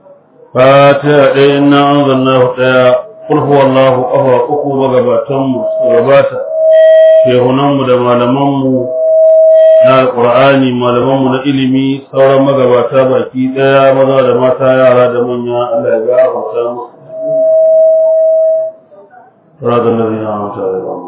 fatiha ɗaya inna anzalnahu ɗaya qul huwallahu ƙafa uku magabatan mu su gabata shehunan mu da malaman mu na alqur'ani malaman mu na ilimi sauran magabata baki ɗaya maza da mata yara da manya Allah ya gafarta musu صراط الذين أنعمت عليهم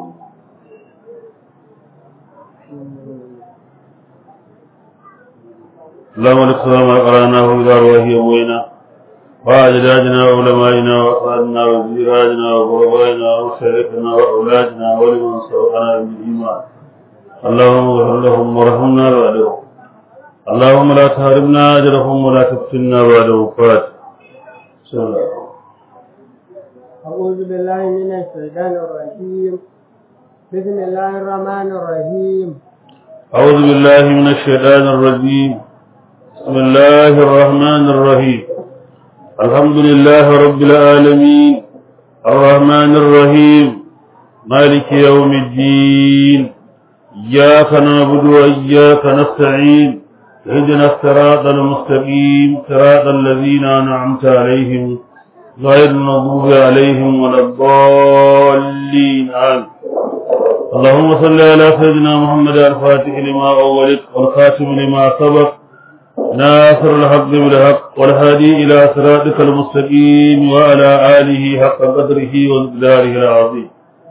اللهم لك السلام قرأناه إذا رواه أبوينا وأجدادنا وعلمائنا وأسعادنا وزيراجنا وغربائنا وشريكنا وأولادنا ولمن سبقنا بالإيمان اللهم اغفر لهم وارحمنا بعدهم اللهم لا تحرمنا أجرهم ولا تفتنا بعد وفاة بسم الله أعوذ بالله من الشيطان الرجيم بسم الله الرحمن الرحيم أعوذ بالله من الشيطان الرجيم بسم الله الرحمن الرحيم الحمد لله رب العالمين الرحمن الرحيم مالك يوم الدين إياك نعبد وإياك نستعين اهدنا الصراط المستقيم صراط الذين أنعمت عليهم غير المغضوب عليهم ولا الضالين آمين اللهم صل على سيدنا محمد الفاتح لما أولك والخاتم لما سبق ناصر الحق بالحق والهادي إلى صراطك المستقيم وعلى آله حق قدره ومقداره العظيم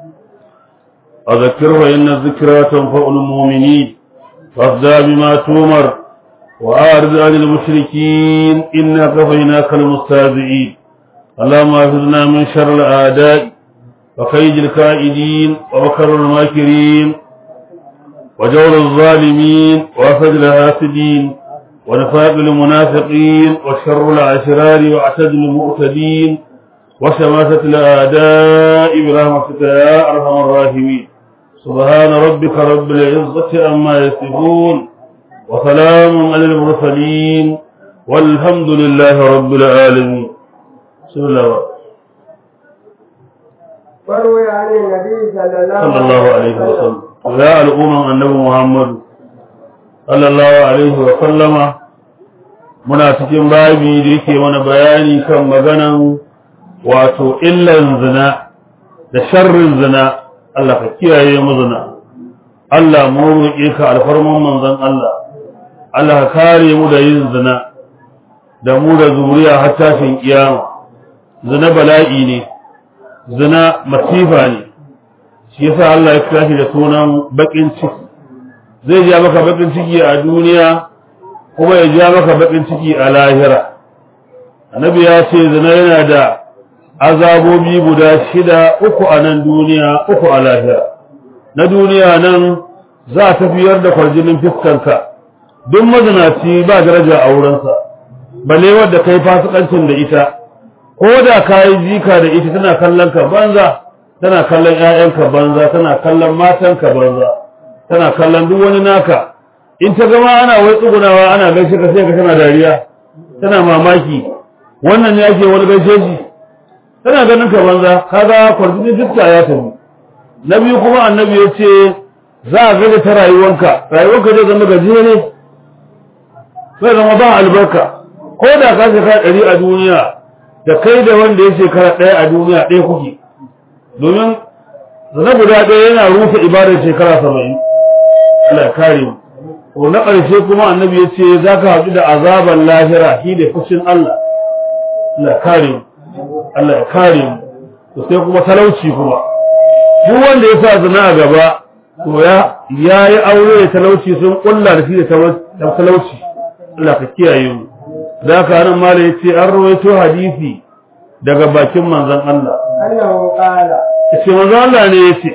أذكر فإن الذكرى تنفع المؤمنين فاصدع بما تؤمر وأعرض عن المشركين إنا كفيناك المستهزئين اللهم احفظنا من شر الأعداء وكيد الكائدين ومكر الماكرين وجور الظالمين وأسد الحاسدين ونفاق المنافقين وشر العشرار واعتد المؤتدين وشماتة الأعداء برحمتك يا أرحم الراحمين سبحان ربك رب العزة عما يصفون وسلام على المرسلين والحمد لله رب العالمين بسم الله وروي عن النبي صلى الله, صلى الله عليه وسلم يا الأمم النبي محمد صلى الله عليه وسلم muna cikin babi da yake mana bayani kan maganan wato illan zina da sharrin zina Allah ka kiyaye mu zina Allah mu roƙe ka alfarman manzon Allah Allah ka kare mu da yin zina da mu da zuriya har tashin kiyama zina bala'i ne zina masifa ne shi yasa Allah ya kira shi da sunan bakin ciki zai ja maka bakin ciki a duniya kuma ya ja maka bakin ciki a lahira annabi ya ce zina yana da azabobi guda shida uku a nan duniya uku a lahira na duniya nan za a tafiyar da kwarjinin fiskanka duk mazinaci ba daraja a wurinsa balle wadda kai fasikancin da ita ko da ka yi jika da ita tana kallon ka banza tana kallon ƴaƴanka banza tana kallon matanka banza tana kallon duk wani naka in ta gama ana wai tsugunawa ana gaishe ka sai ka tana dariya tana mamaki wannan ne ake wani gaishe shi tana ganin ka banza kaga kwarjinin fiska ya tafi na biyu kuma annabi ya ce za a gaza ta rayuwanka rayuwanka zai zama gajere zai zama ba albarka ko da ka shekara ɗari a duniya da kai da wanda ya shekara ɗaya a duniya ɗaya kuke domin zana guda ɗaya yana rufe ibadar shekara saba'in Allah ya kare mu ko na ƙarshe kuma annabi ya ce za ka haɗu da azaban lahira shi da fushin Allah Allah ya kare mu Allah ya kare mu to sai kuma talauci kuma duk wanda ya sa zina a gaba to ya yayi aure da talauci sun kulla da shi da talauci Allah ka kiyaye mu da ka nan mala yace an rawaito hadisi daga bakin manzon Allah annahu qala yace manzon Allah ne yace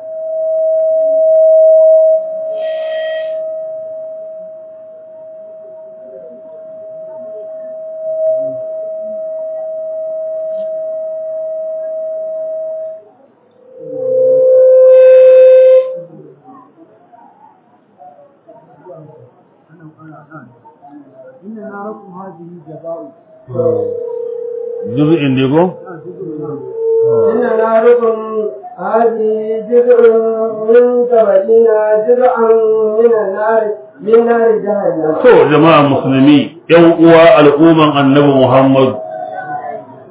inna narakum hadhihi jaba'u juz'in ne go inna narakum hadhihi juz'un min sab'ina juz'an min an-nar min nar jahannam to jama'a musulmi yan uwa al'umman annabi Muhammad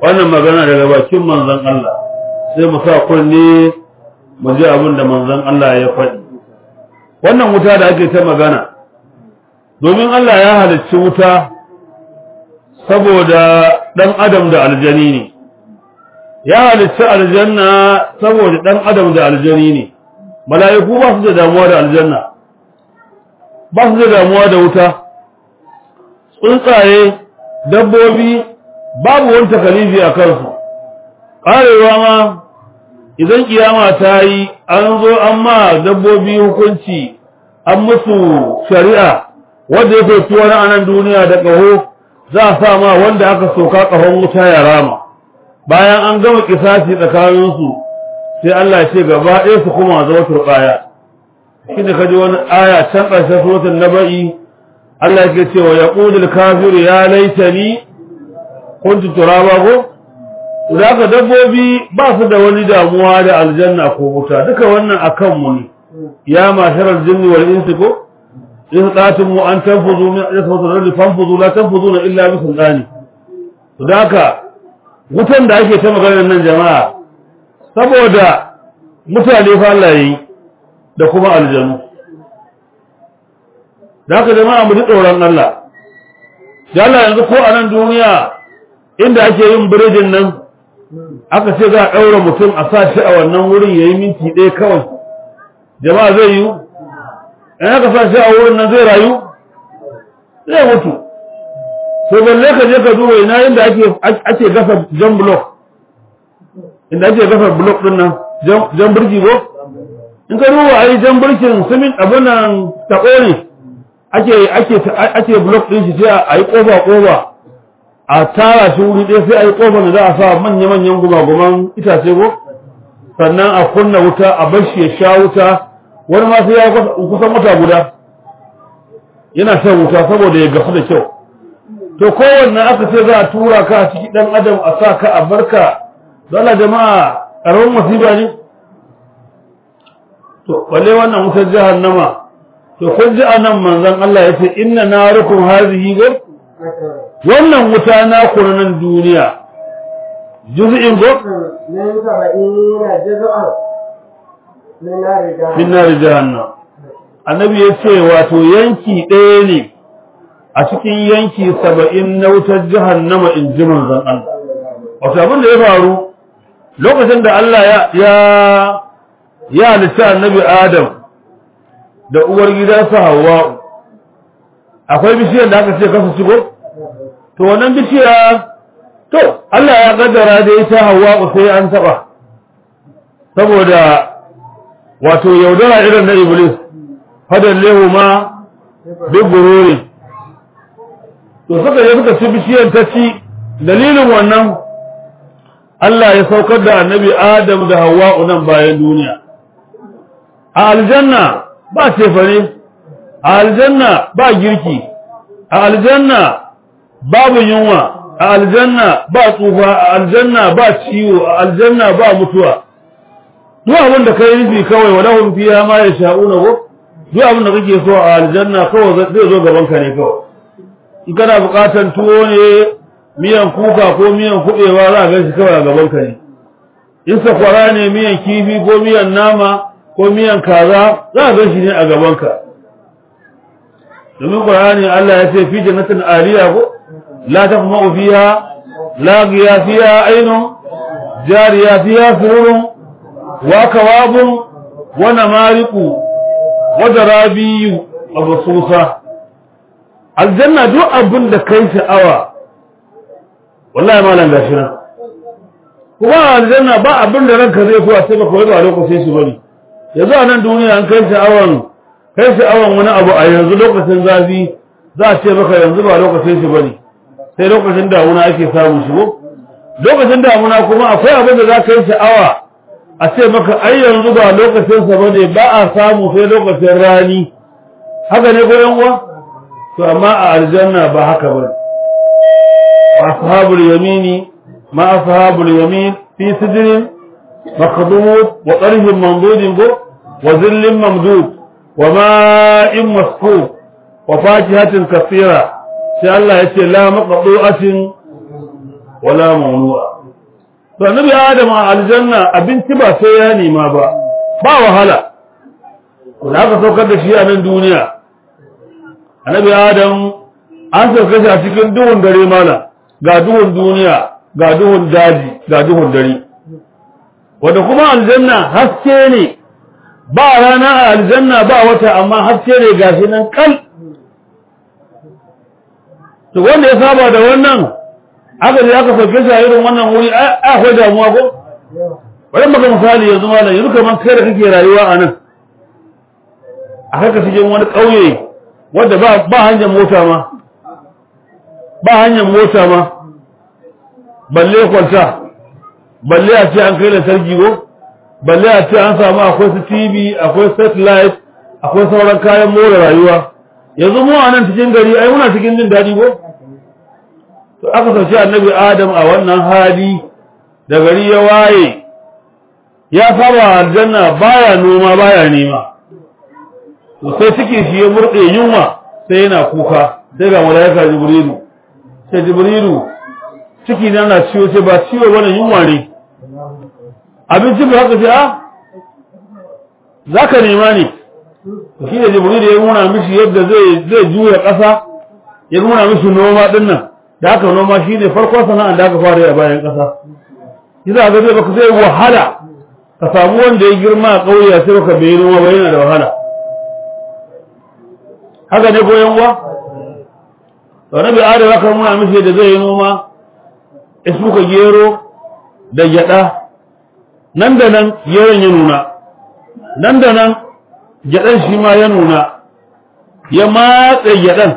wannan magana daga bakin manzon Allah sai mu sa kunne mu ji abin da manzon Allah ya faɗi wannan wuta da ake ta magana domin Allah ya halicci wuta saboda ɗan adam da aljani ne ya halicci aljanna saboda ɗan adam da aljani ne mala'iku ba su da damuwa da aljanna ba su da damuwa da wuta tsuntsaye dabbobi babu wani takalifi a kansu ƙarewa ma idan kiyama ta yi an zo an ma dabbobi hukunci an musu shari'a wanda ya faifi wani anan duniya da ƙaho za a sa ma wanda aka soka ƙahon wuta ya rama bayan an gama kisasi tsakaninsu sai Allah ya ce gaba ɗaya su kuma zama turɓaya shi da kaji wani aya can ƙarshen suratul naba'i Allah yake cewa ya ƙudul kafiru ya laitani kuntu turaba ko da aka dabbobi ba su da wani damuwa da aljanna ko wuta duka wannan akan mu ne ya masharar jinni wal insi ko in qatum mu an tanfuzu min ajsatu rabbi fanfuzu la tanfuzuna illa bi sultani to da haka wutan da ake ta magana nan jama'a saboda mutane fa Allah yi da kuma aljanu da haka jama'a mu ji tsoron Allah da Allah yanzu ko a nan duniya inda ake yin biredin nan aka ce za a ɗaura mutum a sa shi a wannan wurin ya yi minti ɗaya kawai jama'a zai yi in aka sa shi a wurin nan zai rayu zai mutu sai balle ka je ka duba ina inda ake ake gasa jan block inda ake gasa block din nan jan birki ko in ka duba ai jan birkin simin abin nan taɓo ne ake ake ake block din shi sai a yi kofa kofa a tara shi wuri ɗaya sai a yi ƙofar da za a sa manya-manyan gumaguman itace ko sannan a kunna wuta a bar shi ya sha wuta wani ma sai ya kusan wata guda yana shan wuta saboda ya gasu da kyau to kowanne aka ce za a tura ka a ciki ɗan adam a sa ka a barka dole jama'a ƙaramin masifa ne to balle wannan wutar jahannama to kun ji a nan manzon Allah ya ce inna narukum hazihi go wannan wuta na nan duniya juz'in go من سبعين جزءا من نار جهنم min nar jahannam annabi ya ce wato yanki ɗaya ne a cikin yanki saba'in na wutar jahannama in ji manzon Allah wato abin da ya faru lokacin da Allah ya ya ya halitta annabi Adam da uwar gidansa Hawwa akwai bishiyar da aka ce kasa shigo to wannan bishiya to Allah ya kaddara da ita Hawwa sai an taba saboda wato yaudara irin na Iblis fadallehu ma bi gururi to suka je suka ci bishiyar ta ci dalilin wannan Allah ya saukar da annabi Adam da Hawwa nan bayan duniya a aljanna ba cefane a aljanna ba girki a aljanna babu yunwa a aljanna ba tsufa a aljanna ba ciwo a aljanna ba mutuwa duk abin da kai nufi kawai wa lahum fiha ma yasha'una ko duk abin da kake so a aljanna kawai zai zo gaban ka ne kawai in kana buƙatar tuwo ne miyan kuka ko miyan kuɓewa za a gan shi kawai a gaban ka ne in sakwara ne miyan kifi ko miyan nama ko miyan kaza za a gan shi ne a gaban ka domin qur'ani Allah ya ce fi jannatin aliya ko la taqma'u fiha laqiya fiha aynun jariya fiha sururun wa kawabun wa namariqu wa darabiyu mabsusa aljanna duk abin da kai sha'awa wallahi malam gashi nan kuma aljanna ba abin da ranka zai so a ce baka wai ba lokacin shi bane yanzu a nan duniya an kai sha'awan kai sha'awan wani abu a yanzu lokacin zafi za a ce maka yanzu ba lokacin shi bane sai lokacin damuna ake samu shi ko lokacin damuna kuma akwai abin da za ka yi sha'awa a ce maka ai yanzu ba lokacin sa bane ba a samu sai lokacin rani haka ne ko yan uwa to amma a aljanna ba haka bane ashabul yamini ma ashabul yamin fi sidrin مخضوض وطرف منضود وظل ممدود وماء مسكوب وفاكهة كثيرة sai Allah ya ce la maqdu'atin wala mamnu'a to annabi adam a aljanna abinci ba sai ya nema ba ba wahala da aka saukar da shi a nan duniya annabi adam an saukar shi a cikin duhun dare mana ga duhun duniya ga duhun daji ga duhun dare wanda kuma aljanna haske ne ba rana a aljanna ba wata amma haske ne gashi nan kal to wanda ya saba da wannan aka je aka sauke shi a irin wannan wuri akwai damuwa ko bari maka misali yanzu malam yanzu kamar kai da kake rayuwa a nan a haka cikin wani ƙauye wadda ba ba hanyar mota ma ba hanyar mota ma balle kwalta balle a ce an kai lantarki ko balle a ce an samu akwai su TV akwai satellite akwai sauran kayan more rayuwa yanzu mu a nan cikin gari ai muna cikin jin daɗi ko to aka sauke annabi Adam a wannan hali da gari ya waye ya saba aljanna baya noma baya nema to sai cikin shi ya murde yunwa sai yana kuka sai ga malaika jibrilu sai jibrilu ciki na na ciwo sai ba ciwo bane yunwa ne abinci ba haka sai a zaka nema ne to shi da jibrilu ya nuna mishi yadda zai zai juya ƙasa ya nuna mishi noma din nan da haka noma shine farkon sana'ar da aka fara a bayan ƙasa yasa ga zai baka zai wahala ka samu wanda ya girma a ƙauye sai baka bai noma ba yana da wahala haka ne goyon uwa to nabi adam aka nuna mishi da zai yi noma isuka gero da gyada nan da nan geron ya nuna nan da nan gyadan shi ma ya nuna ya matse gyadan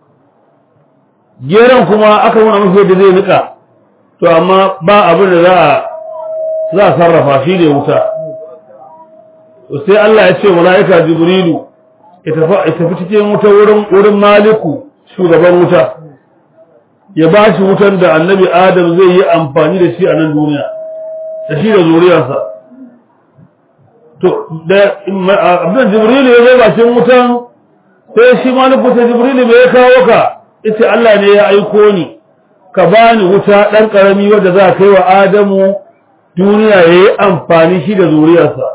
geron kuma aka nuna mishi da zai nika to amma ba abin da za a za a sarrafa shi ne wuta to sai Allah ya ce mala'ika jibrilu ya tafi cikin wuta wurin wurin maliku shugaban wuta ya ba shi wutan da annabi adam zai yi amfani da shi a nan duniya da shi da zuriyarsa to da abin jibrilu ya zai bakin wutan sai shi maliku sai jibrilu mai ya kawo ka ita Allah ne ya aiko ni ka bani wuta ɗan ƙarami wadda za a kai wa adamu duniya ya yi amfani shi da zuriyarsa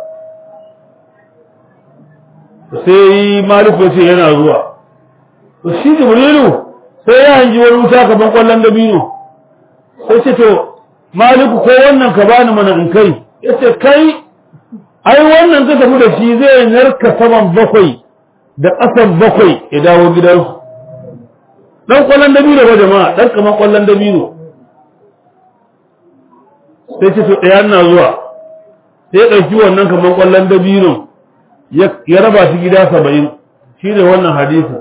sai maliku ce yana zuwa to shi jibrilu sai ya hanji wani wuta kaman kwallon dabino sai ce to maliku ko wannan ka bani mana in kai ya ce kai ai wannan ka tafi da shi zai narka saman bakwai da ƙasan bakwai ya dawo gidansu dan kwallon dabino ba jama'a dan kaman kwallon dabino sai ce to ɗaya na zuwa sai ya ɗauki wannan kaman kwallon dabino ya raba shi gida saba'in shi ne wannan hadisi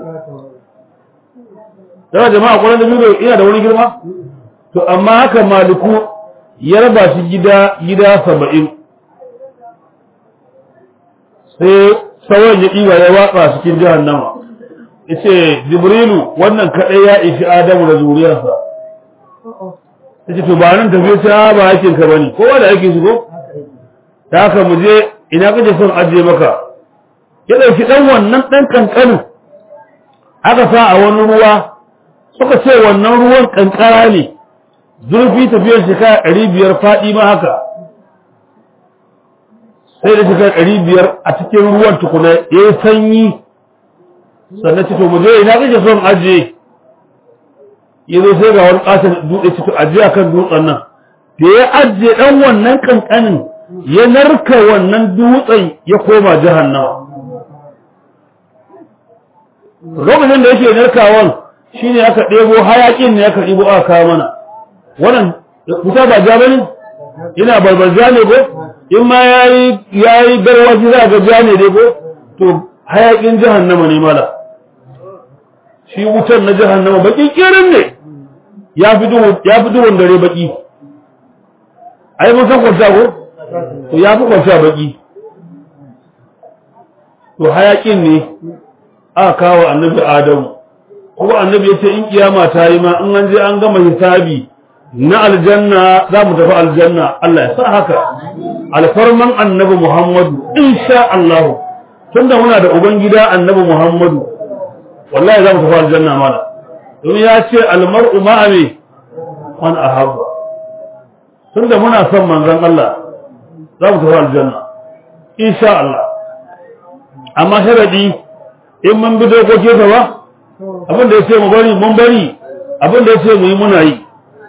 daga jama'a kwallon dabino ina da wani girma to amma haka maliku ya raba shi gida gida saba'in sai sauran ya ɗiba ya watsa cikin jahannama yace jibrilu wannan kadai ya ishi adamu da zuriyarsa yace to ba nan tafiye ta ba yakin ka bane kowa da yake shigo da haka mu je ina kaje son aje maka ya dauki dan wannan dan kankanin aka sa a wani ruwa suka ce wannan ruwan kankara ne zurfi tafiyar shekara ɗari biyar faɗi ma haka sai da shekara ɗari biyar a cikin ruwan tukuna ya yi sanyi sannan ce to mu je ina kake son aje yazo sai ga wani katon dutse ce to aje akan dutsen nan da ya aje dan wannan kankanin ya narka wannan dutsen ya koma jahannama lokacin da yake narkawan shine aka ɗebo hayakin ne aka ɗebo aka kawo mana wannan wuta ba ja bane ina barbarja ne ko in ma yayi yayi garwaji za ga ja ne dai ko to hayakin jahannama ne mala shi wutar na jahannama baki kirin ne ya fi duhun ya fi duhun dare baki ai mun san kwanta ko to ya fi kwanta baki to hayakin ne aka kawo annabi adamu kuma annabi ya ce in kiyama ta yi ma in an je an gama hisabi na aljanna za mu tafi aljanna Allah ya sa haka alfarman annabi Muhammadu insha Allah tunda muna da ubangida annabi Muhammadu wallahi za mu tafi aljanna mala domin ya ce almar'u ma'a me man ahabba tunda muna son manzon Allah za mu tafi aljanna insha Allah amma sharadi in mun bi dokokinsa ba abin da ya ce mu bari mun bari abin da ya ce mu yi muna yi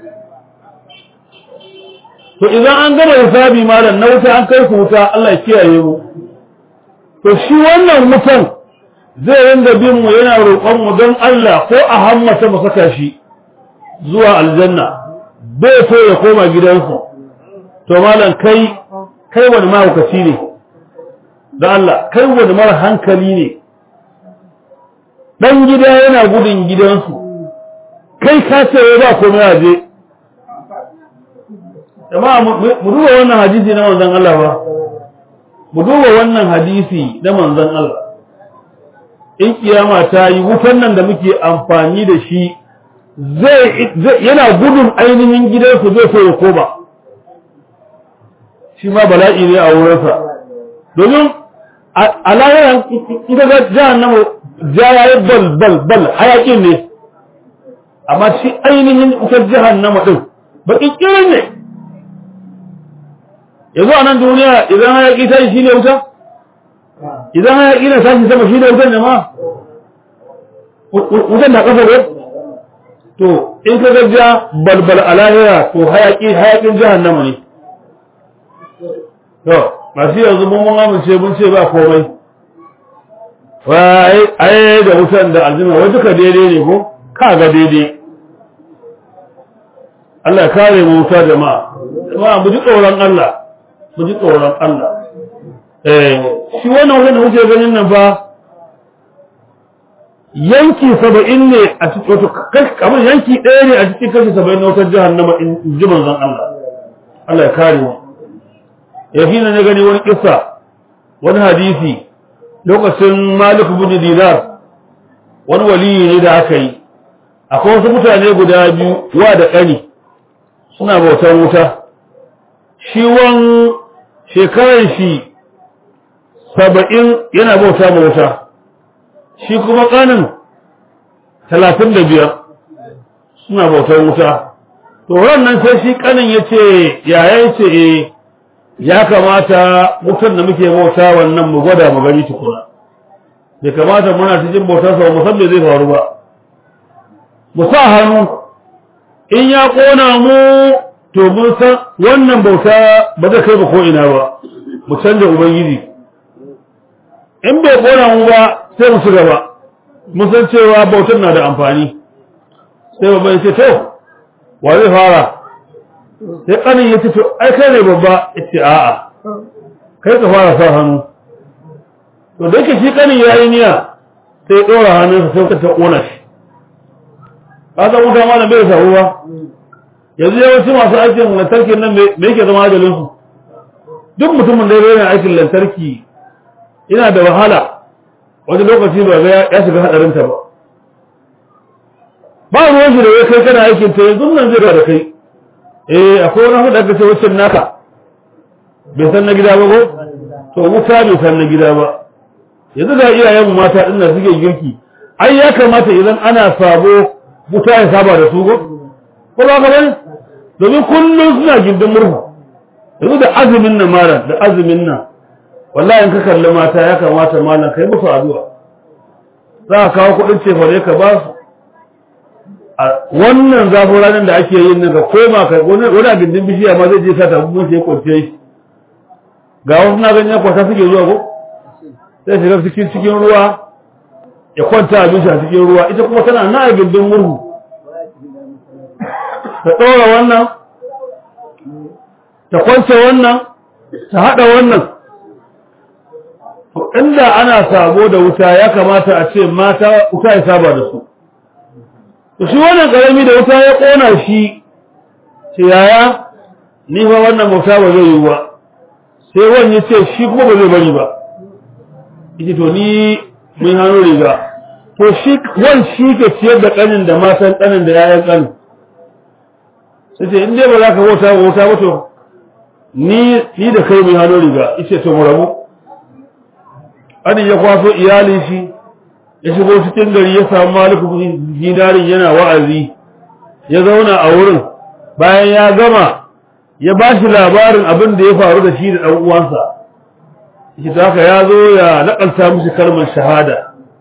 to idan an gama hisabi malam na wuta an kai ku wuta Allah ya kiyaye mu to shi wannan wutan zai ringa bin mu yana roƙon mu don Allah ko a hammata mu saka shi zuwa aljanna bai so ya koma gidansu to malam kai kai wani mahaukaci ne da Allah kai wani mara hankali ne dan gida yana gudun gidansu kai ka ce ba komai a je jama'a mu duba wannan hadisi na manzon Allah ba mu duba wannan hadisi na manzon Allah in kiyama ta yi wutan nan da muke amfani da shi zai yana gudun ainihin gidansu zai so ya koma shi ma bala'i ne a wurinsa domin a lahiran ita ga jahannama jayaye bal bal bal hayakin ne amma shi ainihin ita jahannama din baƙin kirin ne yanzu a nan duniya idan hayaki ta yi shi ne wuta idan hayaki na sashi sama shi ne wutan ne ma wutan na ƙasa ne to in ka gajiya balbal a lahira to hayaki hayakin jahannama ne to masu yanzu mun mun amince mun ce ba komai wai ai da wutan da aljima wai duka daidai ne ko ka ga daidai Allah ya kare mu wuta jama'a jama'a mu ji tsoron Allah mu ji tsoron Allah eh shi wannan wutan da kuke ganin nan fa yanki saba'in ne a cikin wato kamar yanki ɗaya ne a cikin kashi saba'in na wutar jahannama in ji manzon Allah Allah ya kare mu ya fi na gani wani kissa wani hadisi lokacin Malik bin Dinar wani waliyi ne da aka yi akwai wasu mutane guda biyu wa da ƙani suna bautan wuta shi wan shekaran shi saba'in yana bauta ma wuta shi kuma ƙanin talatin da biyar suna bautar wuta to nan sai shi ƙanin ya ce yaya ce e ya kamata wutar da muke bauta wannan mu gwada mu gani tukuna bai kamata muna cikin bautar sa mu san me zai faru ba mu sa hannu in ya ƙona mu to mun san wannan bauta ba zai kai ba ko ina ba mu canja ubangiji in bai ƙona mu ba sai mu ci gaba mun san cewa bautar na da amfani sai babban ce to wa zai fara sai kanin ya ce to ai kai ne babba ya ce a'a kai ka fara sa hannu to da yake shi kanin ya yi niyya sai ya ɗora hannunsa sai ta ƙona shi ka san wuta ma da bai samu ba yanzu yawanci masu aikin lantarki nan me yake zama ajalinsu duk mutumin da ya yana aikin lantarki yana da wahala wani lokaci ba ga ya shiga hadarinta ba ba ruwan shi da ya kai kana aikin ta yanzu nan zai da kai eh akwai wani hudu aka ce wucin naka bai san na gida ba ko to wuta bai san na gida ba yanzu da iyayen mu mata din nan suke girki ai ya kamata idan ana sabo wuta ya saba da su ko ko ba ka bane domin kullum suna gindin murhu yanzu da azumin nan mara da azumin nan wallahi in ka kalli mata ya kamata malam kai musu addu'a za ka kawo kuɗin cefane ka ba su a wannan zafin ranar da ake yin nan ka koma ka wani a gindin bishiya ma zai je sa tafi sai ya kwance shi ga wasu na ganin kwata suke zuwa ko sai shiga cikin cikin ruwa ya kwanta abin a cikin ruwa ita kuma tana na a gindin murhu ta ɗora wannan ta kwance wannan ta haɗa wannan inda ana sabo da wuta ya kamata a ce mata wuta ya saba da su to shi wannan karami da wuta ya kona shi ce yaya ni fa wannan wuta ba zai yi ba sai wani ya ce shi kuma ba zai bari ba yace to ni mun hannu riga to shi wan shi ke ciyar da kanin da matan kanin da yayan kanin sai ce in dai ba za ka wuta ba wuta ba to ni ni da kai mun hannu riga yace to mu rabu Adin ya kwaso iyalin shi ya shigo cikin gari ya samu maliku dinarin yana wa'azi ya zauna a wurin bayan ya gama ya ba shi labarin abin da ya faru da shi da ɗan uwansa shi ta haka ya zo ya naƙalta mishi kalmar shahada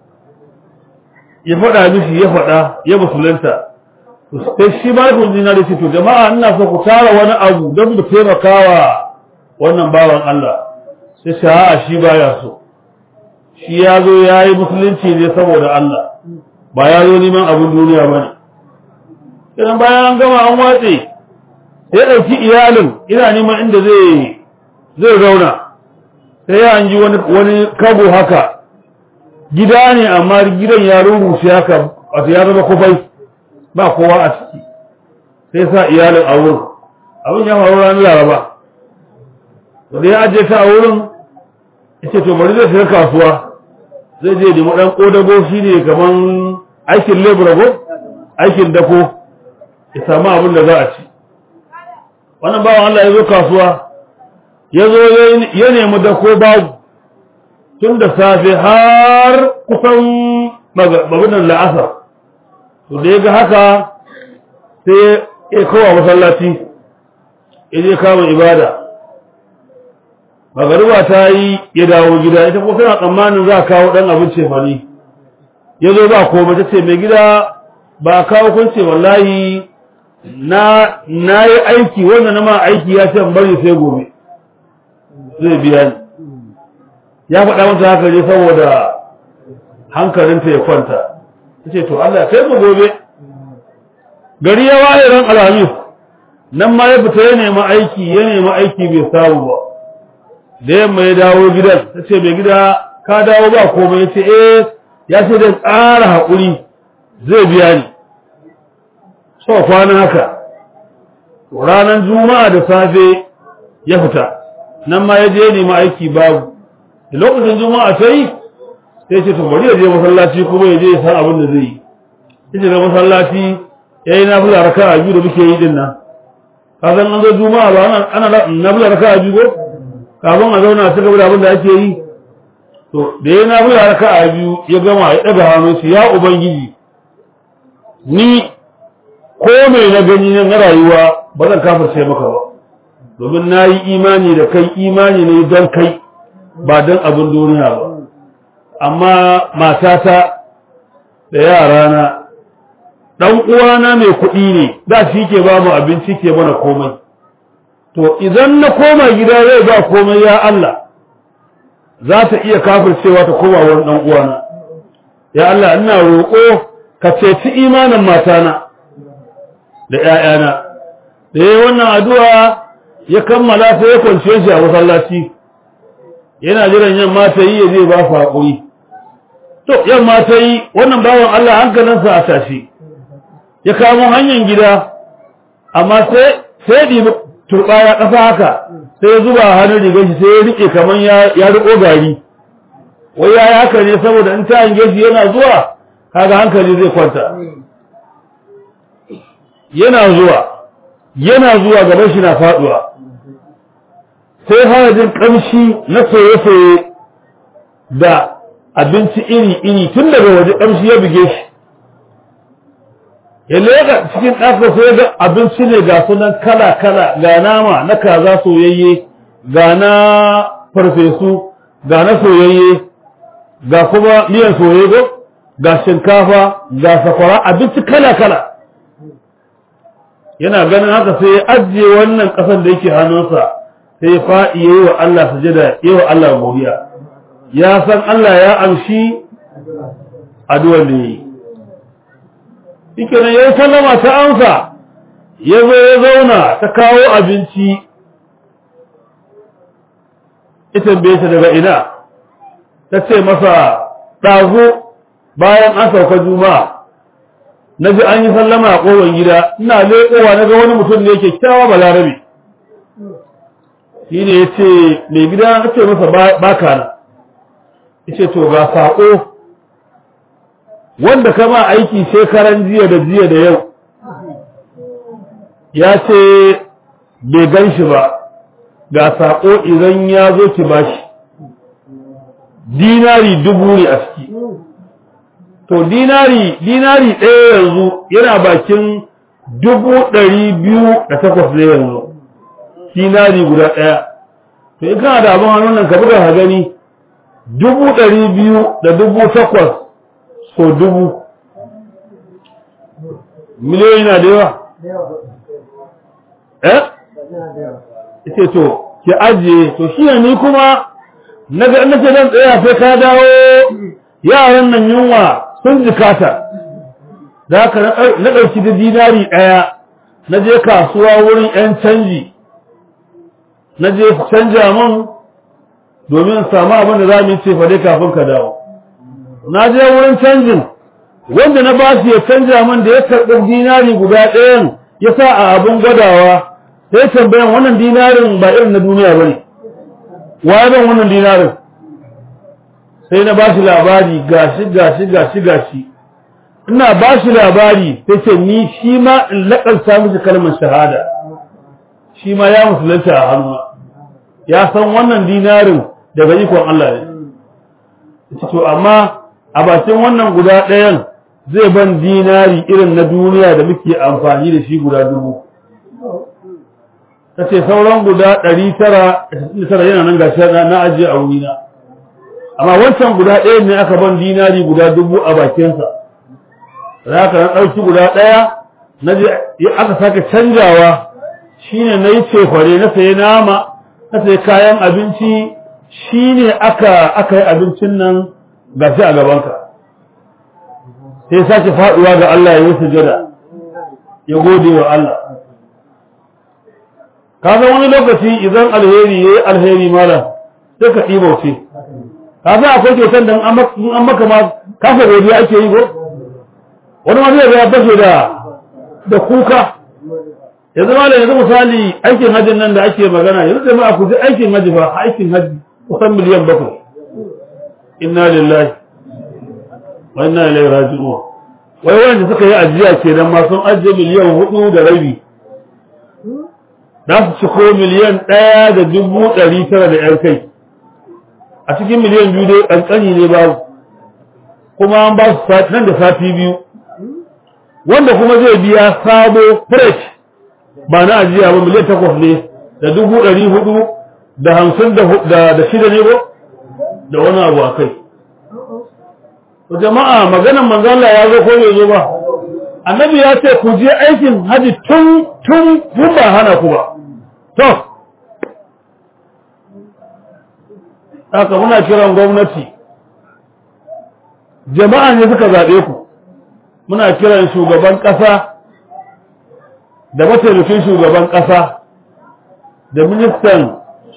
ya faɗa mishi ya faɗa ya musulunta sai shi ma kun jina da shi to jama'a ina so ku tara wani abu don mu taimakawa wannan bawan Allah sai shi a'a shi baya so shi ya zo ya yi musulunci ne saboda Allah ba ya zo neman abin duniya ba ne idan bayan an gama an watse sai ɗauki iyalin ina neman inda zai zai zauna sai ya ji wani wani kago haka gida ne amma gidan ya rurrushe haka wato ya zama kufai ba kowa a ciki sai sa iyalin a wurin abin ya faru ranar laraba da ya ajiye ta a wurin ya ce to bari zai shiga kasuwa zai je nemi ɗan ƙodago shi ne kamar aikin lebura ko aikin dako ya samu abin da za a ci wannan bawan Allah ya zo kasuwa ya zo ya nemi dako babu tun da safe har kusan mabinan la'asar to da ya ga haka sai ya kowa masallaci ya je kama ibada magariba ta yi ya dawo gida ita kuma tana tsammanin za a kawo ɗan abin cefane ya zo ba komai ta ce mai gida ba a kawo kun ce wallahi na na yi aiki wanda na ma aiki ya ce bari sai gobe zai biya ni ya faɗa mata haka ne saboda hankalinta ya kwanta ta ce to Allah kai mu gobe gari ya waye ran alhamis nan ma ya fita ya nemi aiki ya nemi aiki bai samu ba da yamma ya dawo gidan ta ce mai gida ka dawo ba komai ya ce eh ya ce da tsara haƙuri zai biya ni so kwana haka ranar juma'a da safe ya fita nan ma ya je nemi aiki babu da lokacin juma'a ta yi sai ce to bari ya je masallaci kuma ya je ya san abin da zai yi ya ce ga masallaci ya yi nafila raka a biyu da muke yi din nan ka san an zo juma'a ba ana nafila raka a biyu ko kafin a zauna ta gaba da abin da ake yi to da ya nafila raka a biyu ya gama ya ɗaga hannu shi ya ubangiji ni ko mai na gani na rayuwa ba zan kafirce maka ba domin na yi imani da kai imani ne don kai ba don abin duniya ba amma matata da yarana ɗan uwana mai kuɗi ne da shi ke ba mu abinci ke mana komai to idan na koma gida zai ba komai ya Allah za ta iya kafircewa ta koma wani ɗan uwana ya Allah ina roƙo ka ceci imanin matana da ‘ya'yana da ya wannan addu'a ya kammala sai ya kwanciye shi a masallaci yana jiran yamma ta yi ya zai ba su haƙuri to yamma ta yi wannan bawan Allah hankalinsa a tashi ya kamo hanyar gida amma sai sai ɗibi turɓaya ƙasa haka sai ya zuba hannun rigar shi sai ya riƙe kamar ya riƙo gari wai ya yi haka ne saboda in ta hange shi yana zuwa kaga hankali zai kwanta yana zuwa yana zuwa gaban shi na faɗuwa sai harajin ƙamshi na soye-soye da abinci iri-iri tun daga waje ƙamshi ya buge shi ya lega cikin ɗaka sai ga abinci ne ga sunan kala-kala ga nama na kaza soyayye ga na farfesu ga na soyayye ga kuma miyan soyayye ga shinkafa ga sakwara abinci kala-kala yana ganin haka sai ya ajiye wannan ƙasar da yake hannunsa sai ya faɗi ya yi wa Allah sujada ya yi wa Allah godiya ya san Allah ya amshi addu'ar da yi shike nan ya yi sallama ta amsa ya zo ya zauna ta kawo abinci ita bai ta daga ina ta ce masa ɗazu bayan an sauka juma'a na ji an yi sallama a ƙofar gida ina leƙowa na ga wani mutum ne kyakkyawa balarabe shi ne ya ce mai gida na ce masa baka na ya ce to ga saƙo wanda kama aiki shekaran jiya da jiya da yau ya ce bai gan shi ba ga saƙo idan ya zo ki bashi dinari dubu ne a ciki to dinari dinari ɗaya yanzu yana bakin dubu ɗari biyu da takwas ne yanzu dinari guda ɗaya to in kana da abin hannun nan ka buga ka gani dubu ɗari biyu da dubu takwas so dubu miliyoyi na da yawa eh ita to ki ajiye to shi ne ni kuma na ga na ce dan tsaya sai ka dawo yaran nan yunwa sun jikata da haka na ɗauki da dinari ɗaya na je kasuwa wurin 'yan canji na je canja min domin samu abin da za mu ce fade kafin ka dawo na je wurin canjin wanda na ba shi ya canja min da ya karɓi dinari guda ɗayan ya sa a abin gwadawa sai tambayan wannan dinarin ba irin na duniya ba ne waye ban wannan dinarin sai na ba shi labari gashi gashi gashi gashi ina ba shi labari sai ce ni shi ma in laƙarsa miki kalmar shahada shi ma ya musulunta a hannu ya san wannan dinarin daga ikon Allah ne to amma a bakin wannan guda ɗayan zai ban dinari irin na duniya da muke amfani da shi guda dubu ta ce sauran guda ɗari tara tara yana nan gashi na ajiye a wurina amma wancan guda ɗaya ne aka ban dinari guda dubu a bakinsa za ka na ɗauki guda ɗaya na je aka sake canjawa shine na yi cefare na sayi nama na sayi kayan abinci shine aka aka yi abincin nan gashi a gabanka sai sake faɗuwa ga Allah ya yi sujada ya gode wa Allah ka san wani lokaci idan alheri ya yi alheri malam sai ka ɗibauce ka san akwai kyautar da an maka ma kafa godiya ake yi ko wani ma zai ya fashe da da kuka yanzu ma da yanzu misali aikin hajjin nan da ake magana yanzu da ma ku ji aikin hajji ba aikin hajji kusan miliyan bakwai inna lillahi wa inna ilaihi raji'un wai wanda suka yi ajiya kenan ma sun ajiye miliyan hudu da rabi za su ciko miliyan ɗaya da dubu ɗari tara da ‘yan kai a cikin miliyan biyu dai ƙanƙani ne babu kuma an ba su nan da sati biyu wanda kuma zai biya sabo fresh ba na ajiya ba miliyan takwas ne da dubu ɗari hudu da hamsin da shida ne ba da wani abu a kai jama'a maganan manzala ya zo ko bai zo ba annabi ya ce ku je aikin haji tun tun tun ba hana ku ba to haka muna kiran gwamnati jama'a ne suka zaɓe ku muna kiran shugaban ƙasa da mataimakin shugaban ƙasa da ministan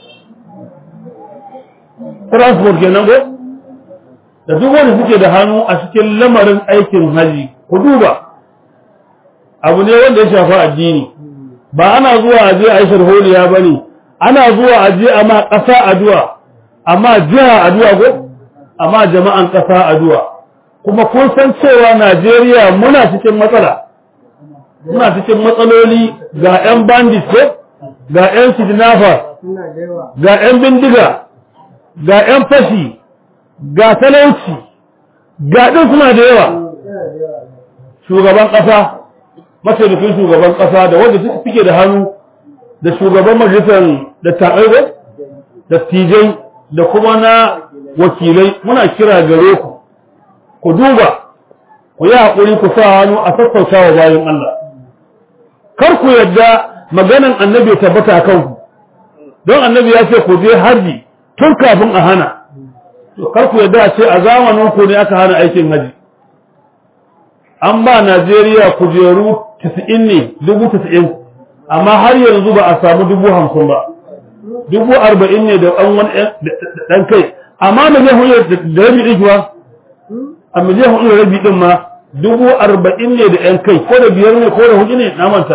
transport kenan ko da duk wanda suke da hannu a cikin lamarin aikin haji ku duba abu ne wanda ya shafi addini ba ana zuwa a je a yi sharholiya ba ne ana zuwa a je a ma ƙasa addu'a amma jiha addu'a ko amma jama'an ƙasa addu'a kuma kun san cewa Najeriya muna cikin matsala muna cikin matsaloli ga 'yan bandit ko ga 'yan kidnapper ga 'yan bindiga ga 'yan fashi ga talauci ga ɗin suna da yawa shugaban ƙasa mataimakin shugaban ƙasa da wanda suke da hannu da shugaban majalisar da taɓaiwa da tijai da kuma na wakilai muna kira gare ku ku duba ku yi haƙuri ku sa hannu a sassauta wa bayan Allah kar ku yadda maganan annabi ya tabbata kanku don annabi ya ce ku je haji tun kafin a hana to kar ku yadda a ce a zamanin ku ne aka hana aikin haji an ba Najeriya kujeru 90 ne dubu 90 amma har yanzu ba a samu dubu 50 ba dubu 40 ne da ɗan wani ɗan kai amma da zai huyar da rabi ɗin kuwa a miliyan hudu da rabi ɗin ma dubu 40 ne da ɗan kai ko da biyar ne ko da hudu ne na manta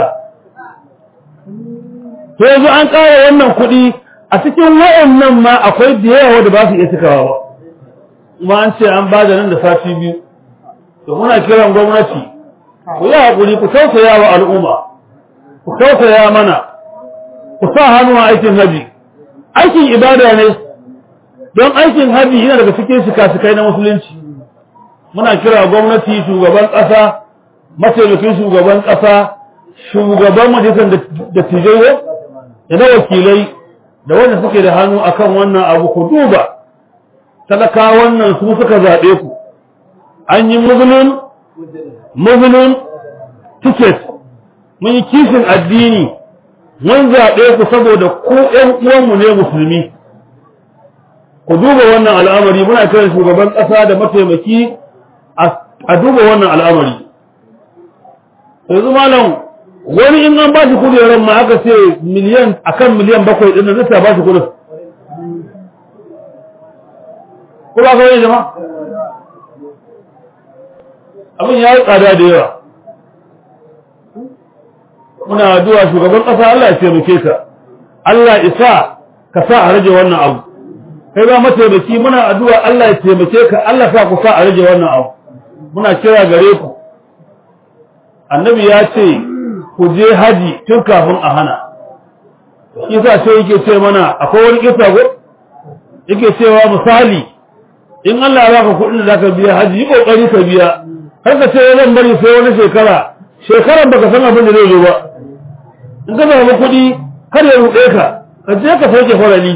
to yanzu an ƙara wannan kuɗi a cikin wayannan ma akwai da yawa da ba su iya cikawa ba kuma an ce an ba da nan da sati biyu to muna kiran gwamnati ku yi haƙuri ku tausaya wa al'umma ku tausaya mana ku sa hannu a aikin haji aikin ibada ne don aikin haji yana daga cikin shika-shikai na musulunci muna kira gwamnati shugaban ƙasa mataimakin shugaban ƙasa shugaban majalisar da tijai da na wakilai da wanda suke da hannu akan wannan abu ku duba talaka wannan su suka zaɓe ku an yi muslim muslim ticket mun yi kishin addini mun zaɓe ku saboda ku ƴan uwanmu ne musulmi ku duba wannan al'amari muna kiran shugaban ƙasa da mataimaki a duba wannan al'amari yanzu malam wani in an ba shi kujerar ma aka ce miliyan akan miliyan bakwai ɗin nan zai ba shi kudin ko ba kawai jama abin ya yi tsada da yawa muna addu'a shugaban ƙasa Allah ya taimake ka Allah isa ka sa a rage wannan abu kai ba mataimaki muna addu'a Allah ya taimake ka Allah sa ku sa a rage wannan abu muna kira gare ku annabi ya ce ku je haji tun kafin a hana kisa sai yake ce mana akwai wani kisa ko yake cewa misali in Allah ya baka kuɗin da zaka biya haji yi kokari ka biya har ka ce zan bari sai wani shekara shekaran baka san abin da zai zo ba in ka samu kuɗi kar ya ruɗe ka ka je ka sauke farali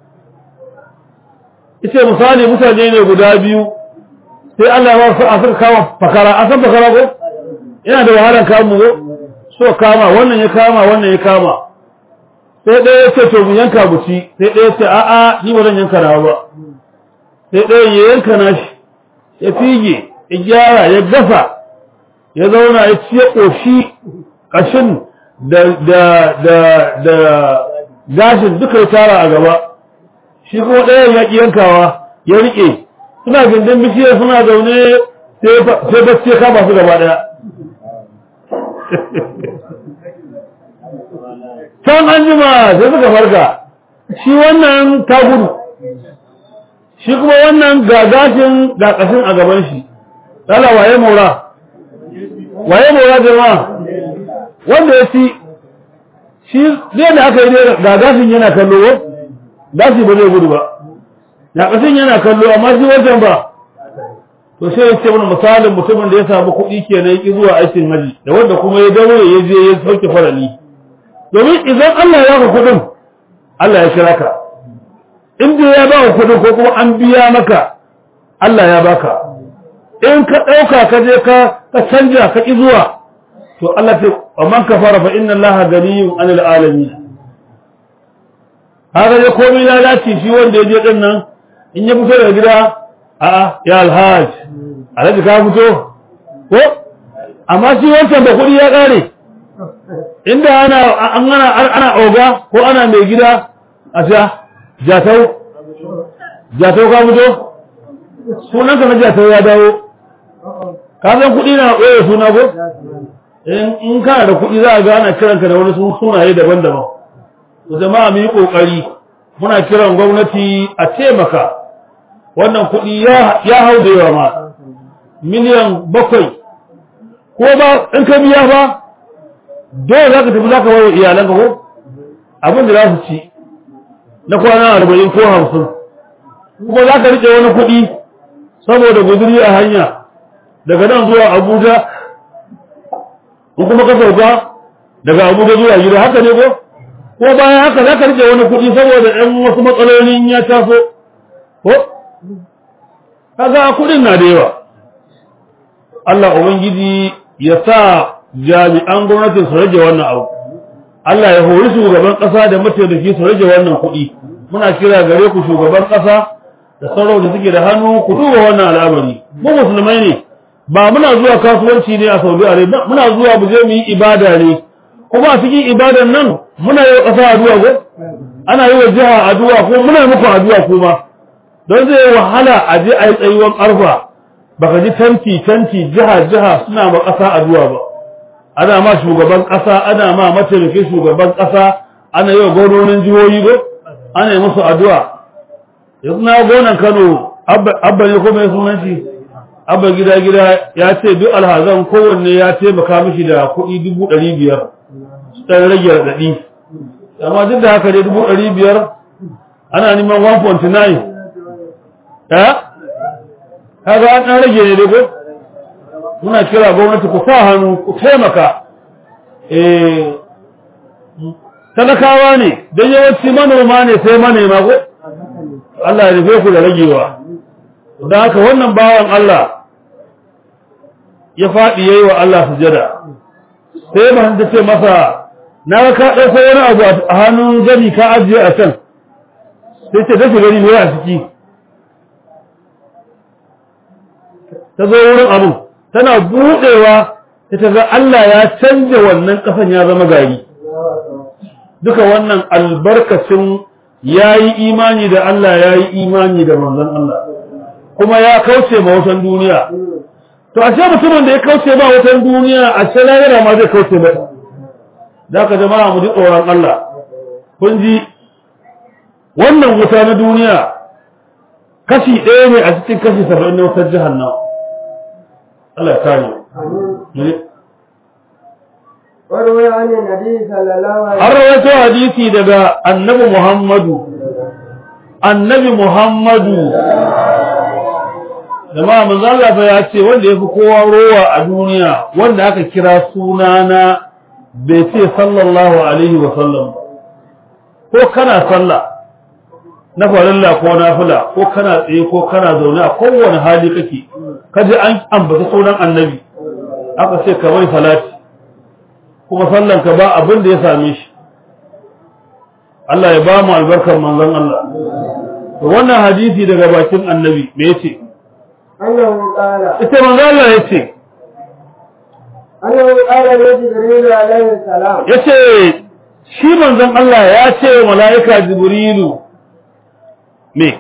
ita misali mutane ne guda biyu sai Allah ya ba su a suka kama fakara a san fakara ko yana da wahalar kamu ko so kama wannan ya kama wannan ya kama sai ɗaya ya ce to mu yanka buci sai ɗaya ya ce a'a ni ba zan yanka nawa ba sai ɗaya ya yanka nashi ya fige ya gyara ya gasa ya zauna ya ci ya ƙoshi ƙashin da da da da gashin duka ya tara a gaba shi kuma ɗayan ya ƙi yankawa ya riƙe suna gindin bishiyar suna zaune sai bacci ya kama su gaba ɗaya can an jima sai suka farka shi wannan ta gudu shi kuma wannan ga gashin ga ƙashin a gaban shi lala waye mora waye mora jama'a wanda ya ci shi zai da aka yi ga gashin yana kallo gashi ba zai gudu ba ga ƙashin yana kallo amma shi wajen ba to sai ya ce mana misalin mutumin da ya samu kuɗi kenan ya ƙi zuwa aikin haji da wanda kuma ya daure ya je ya sauke farali domin idan Allah ya baka kuɗin Allah ya kira ka in dai ya baka kuɗin ko kuma an biya maka Allah ya baka in ka ɗauka ka je ka ka canja ka ƙi zuwa to Allah ce wa man kafara fa inna Allah ganiyun anil alamin haka ya komai lalaci shi wanda ya je din nan in ya fito daga gida a'a ya alhaj alhaji ka fito ko amma shi wancan da kuɗi ya ƙare inda ana an ana ana oga ko ana mai gida a sha jatau jatau ka fito sunan ka na jatau ya dawo ka san kuɗi na ɓoye suna ko in kana da kuɗi za a ga ana kiranka da wani sunaye daban-daban to jama'a mu yi ƙoƙari muna kiran gwamnati a taimaka wannan kuɗi ya hau da yawa ma miliyan bakwai ko ba in ka biya ba dole za ka tafi za ka wawo iyalanka ko abin da za su ci na kwana arba'in ko hamsin kuma za ka riƙe wani kuɗi saboda guduri a hanya daga nan zuwa abuja in kuma ka sauka daga abuja zuwa gida haka ne ko ko bayan haka za ka riƙe wani kuɗi saboda ɗan wasu matsalolin ya taso ko kaga kuɗin na da yawa Allah ubangiji ya sa jami'an gwamnatin su rage wannan abu Allah ya hori shugaban ƙasa da mataimaki su rage wannan kuɗi muna kira gare ku shugaban ƙasa da sauran da suke da hannu ku duba wannan al'amari mu musulmai ne ba muna zuwa kasuwanci ne a Saudi Arabia muna zuwa mu je mu yi ibada ne kuma a cikin ibadan nan muna yi wa ƙasa addu'a ko ana yi wa jiha addu'a ko muna muku addu'a kuma don zai wahala a je a yi tsayuwan arfa baka ji tanti tanti jiha jiha suna ma ƙasa addu'a ba ana ma shugaban ƙasa ana ma mataimakin shugaban ƙasa ana yi wa gwamnonin jihohi ko ana yi musu addu'a yanzu na gonan Kano abba ne ko mai sunan shi abba gida gida ya ce duk alhazan kowanne ya taimaka mishi da kuɗi dubu ɗari biyar su ɗan rage raɗaɗi amma duk da haka dai dubu ɗari biyar ana neman 1.9 ya kaga an ɗan rage ne dai muna kira gwamnati ku sa hannu ku taimaka talakawa ne don yawanci manoma ne sai manema ko Allah ya rufe ku da ragewa don haka wannan bawan Allah ya faɗi yayi wa Allah sujada sai ba ta ce masa na ka ɗauko wani abu a hannun gani ka ajiye a can sai ce dafa gani ne a ciki ta zo wurin abu tana buɗewa ta ta ga Allah ya canja wannan ƙasan ya zama gari duka wannan albarkacin ya yi imani da Allah ya yi imani da manzon Allah kuma ya kauce ma wutan duniya to a ce mutumin da ya kauce ma wutan duniya a ce lahira ma zai kauce mata da ka jama'a mu ji tsoron Allah kun ji wannan wuta na duniya kashi ɗaya ne a cikin kashi saba'in na wutar jahannama Allah ya kare وروي عن النبي صلى الله عليه an rawaito hadisi daga annabi Muhammadu annabi Muhammadu jama'a manzo Allah fa ya ce wanda yafi kowa rowa a duniya wanda aka kira sunana bai ce sallallahu alaihi wa sallam ko kana sallah na farilla ko nafila ko kana tsaye ko kana zaune a kowane hali kake kaje an ambata sunan annabi aka ce ka bai salati kuma sallan ka ba abin da ya same shi Allah ya ba mu albarkar manzon Allah to wannan hadisi daga bakin annabi me yace أنه قال ita manzon Allah yace أنه قال لجبريل عليه السلام yace shi manzon Allah ya ce wa mala'ika Jibrilu me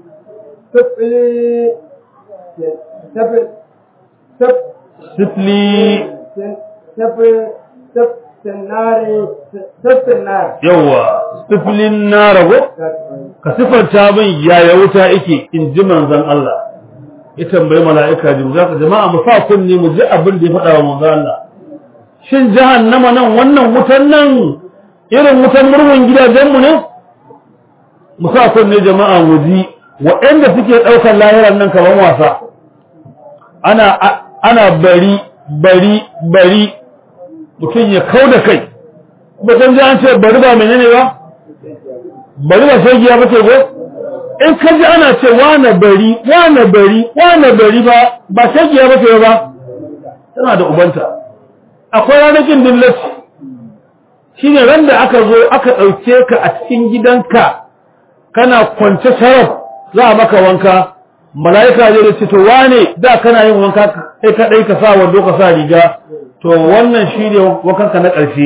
سفلي سفل سف sifli سفل سف النار سف النار yawa siflin na rago ka sifanta min yaya wuta yake in ji manzon Allah ya tambayi mala'ika jibril zaka jama'a mu sa kunni mu ji abin da ya faɗa wa manzon Allah shin jahannama nan wannan wutan nan irin wutan murhun gidajenmu ne mu sa kunni jama'a mu ji waɗanda suke ɗaukar lahiran nan kamar wasa ana ana bari bari bari mutum ya kau da kai kuma kan ji an ce bari ba menene ba bari ba sai giya bace go in ka ji ana ce wane bari wane bari wane bari ba ba sai giya bace ba tana da ubanta akwai ranakin dillaci shine ran da aka zo aka ɗauke ka a cikin gidanka kana kwance sharaf za a maka wanka mala'ika zai ce to wane da kana yin wanka kai kadai ka sa wando ka sa riga to wannan shine wankanka na ƙarshe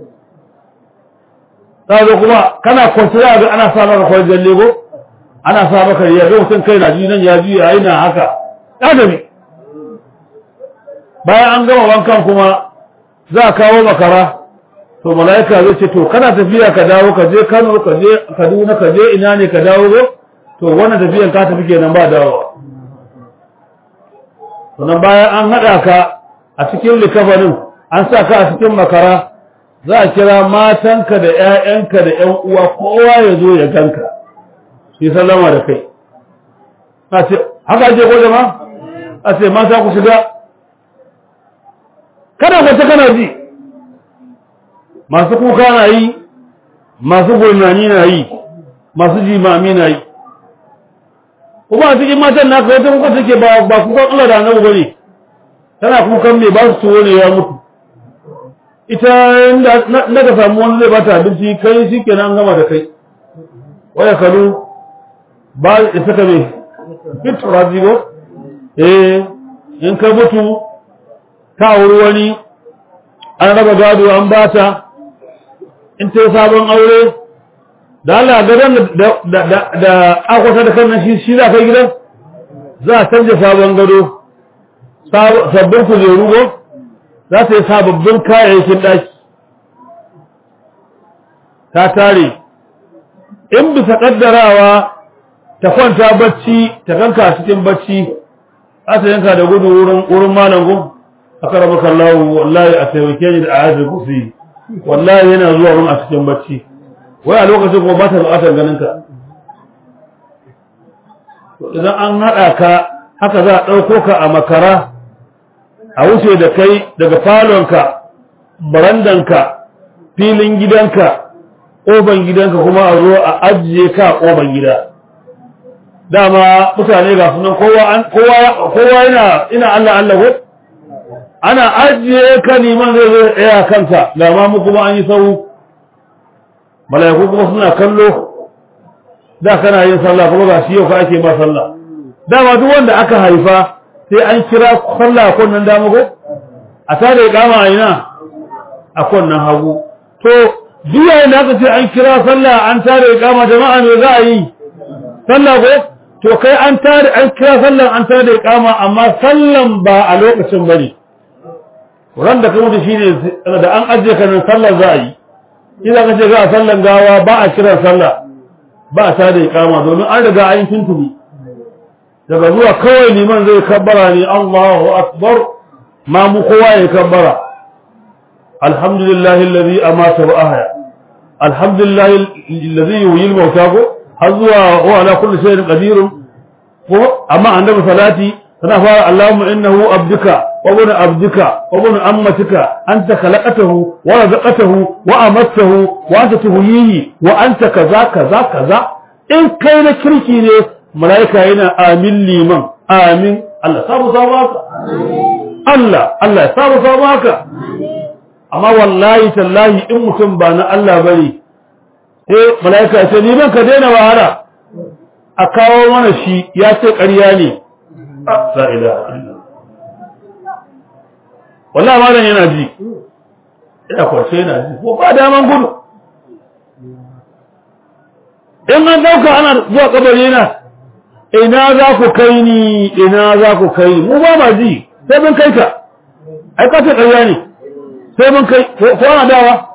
za zo kuma kana kwanci za ga ana sa maka kwanjan lego ana sa maka riga ga mutum kai na ji nan ya ji ya yi na haka ɗadabi bayan an gama wankan kuma za a kawo makara to mala'ika zai ce to kana tafiya ka dawo ka je Kano ka je Kaduna ka je ina ne ka dawo go to wannan tafiyan ka tafi kenan ba dawowa sannan bayan an haɗa ka a cikin likafanin an sa ka a cikin makara za a kira matanka da ‘ya'yanka da ‘yan uwa kowa ya zo ya ganka shi sallama da kai a ce haka ake ko jama a ce mata ku shiga kada kwace kana ji masu kuka na yi masu gurnani na yi masu jimami na yi kuma a cikin matan naka wata kuka take ba ba kukan Allah da annabi bane tana kukan me ba su tuwo ne ya mutu ita na ka samu wani zai bata abinci kai shi kenan an gama da kai waya kalu ba ya saka me fit razigo eh in ka mutu ta wuri wani an raba gado an bata in ta sabon aure da Allah gadon da akwata da kan shi shi za ka gidan za a canja sabon gado sabbin kujeru go za ta yi sababbin kayayyakin ɗaki ta tare in bisa ƙaddarawa ta kwanta bacci ta kanka cikin bacci za ta yanka da gudu wurin malam gun a karama kallawo wallahi a taimake ni da ayatul kursi wallahi yana zuwa mun a cikin bacci wai a lokacin kuma ba ta buƙatar ganin ka idan an haɗa ka haka za a ɗauko ka a makara a wuce da kai daga falonka barandanka filin gidanka ƙofan gidanka kuma a zo a ajiye ka a ƙofan gida dama mutane ga sunan kowa yana ina Allah Allah ko ana ajiye ka liman zai zo tsaya kanka ga ma mu kuma an yi sau mala'iku kuma suna kallo da kana yin sallah kuma ga shi yau ka ake ba sallah dama duk wanda aka haifa sai an kira sallah a kunnan dama ko a tare kama a ina a kunnan hagu to duk yayin da aka ce an kira sallah an tare kama jama'a me za a yi sallah ko to kai an tare an kira sallan an tare kama amma sallan ba a lokacin bane ran da ka mutu shine da an ajiye ka nan sallar za a yi idan ka ce ga sallan gawa ba a kiran sallah ba a tada iqama domin an riga an tuntuni daga zuwa kawai liman zai kabbara ne Allahu akbar ma mu kowa ya kabbara alhamdulillahi alladhi amata wa ahya alhamdulillahi alladhi yuhyil mauta ko har zuwa wa ala kulli shay'in qadir ko amma annabi salati tana fara Allahumma innahu abduka وابن عبدك وابن أمتك أنت خلقته ورزقته وأمته وأنت تهييه وأنت كذا كذا كذا إن كان كركي ne malaika yana amin liman amin Allah samu samu haka Allah Allah ya samu samu haka amma wallahi tallahi in mutum ba na Allah bane sai malaika ce liman ka daina wahala a kawo mana shi ya ce ƙarya ne la ilaha illallah wallahi malam yana ji ina kwance yana ji ko ba daman gudu in an dauka ana zuwa kabari yana ina za ku kai ni ina za ku kai ni mu ba ma ji sai mun kai ka ai ka ce ƙarya ne sai mun kai ko ana dawa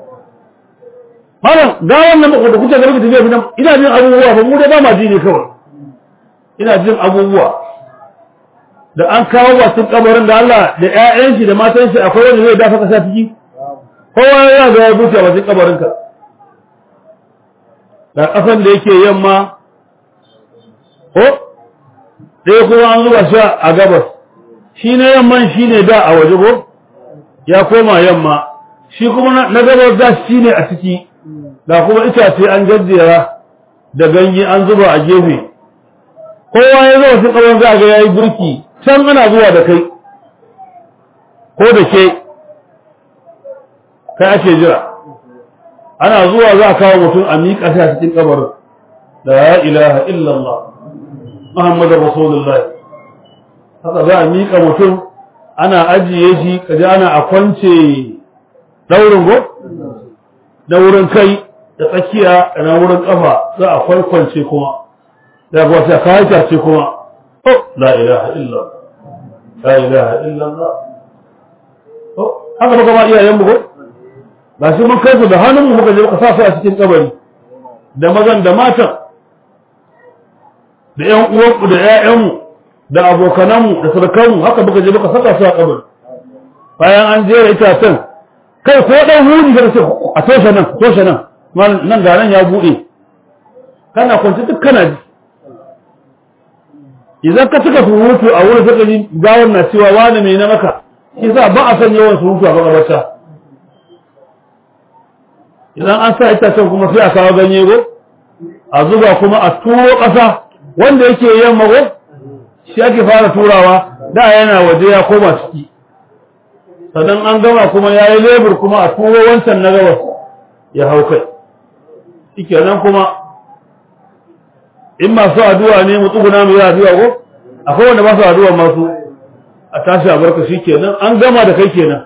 malam ga wannan da kuke ga kuke tafiya fitan ina jin abubuwa ba mu dai ba ma ji ne kawai ina jin abubuwa da an kawo wasu kabarin da Allah da ƴaƴan shi da matan shi akwai wanda zai dafa kasa ciki kowa ya ga ya buce wasu kabarin ka da kasan da yake yamma ko sai kuma an zuba shi a gabas shi na yamman shi ne da a waje ko ya koma yamma shi kuma na gabas da shi ne a ciki da kuma itace an jajjera da ganye an zuba a gefe kowa ya zo wasu kabarin za ga yayi burki can ana zuwa da kai ko da ke kai ake jira ana zuwa za a kawo mutum a miƙa shi a cikin kabarin da ya ilaha illallah muhammadu rasulullahi haka za a miƙa mutum ana ajiye shi kaji ana a kwance daurin go da wurin kai da tsakiya da na wurin kafa za a kwaikwance kuma da kuwa sai kawo ce kuma لا إله إلا الله لا إله إلا الله haka baka ma iyayen mu ko ba shi mun kai su da hannun mu muka je muka sa su a cikin kabari da mazan da matan da ƴan uwan mu da ƴaƴan mu da abokanan mu da surukan mu haka muka je muka saka su a kabari bayan an jera itacen kai ko dan huri da ce a toshe nan toshe nan nan ga nan ya bude kana kwanci duk kana ji idan ka cika surutu a wurin saka ji gawar na cewa wani mai na maka shi sa ba a san yawan surutu a makabarta idan an sa itacen kuma sai a kawo ganye go a zuba kuma a turo ƙasa wanda yake yamma go shi ake fara turawa da yana waje ya koma ciki sannan an gama kuma ya yi lebur kuma a turo wancan na gabas ya hau kai shi nan kuma in masu addu'a ne mu tsuguna mu yi addu'a ko akwai wanda ba su addu'a masu a tashi a barka shi kenan an gama da kai kenan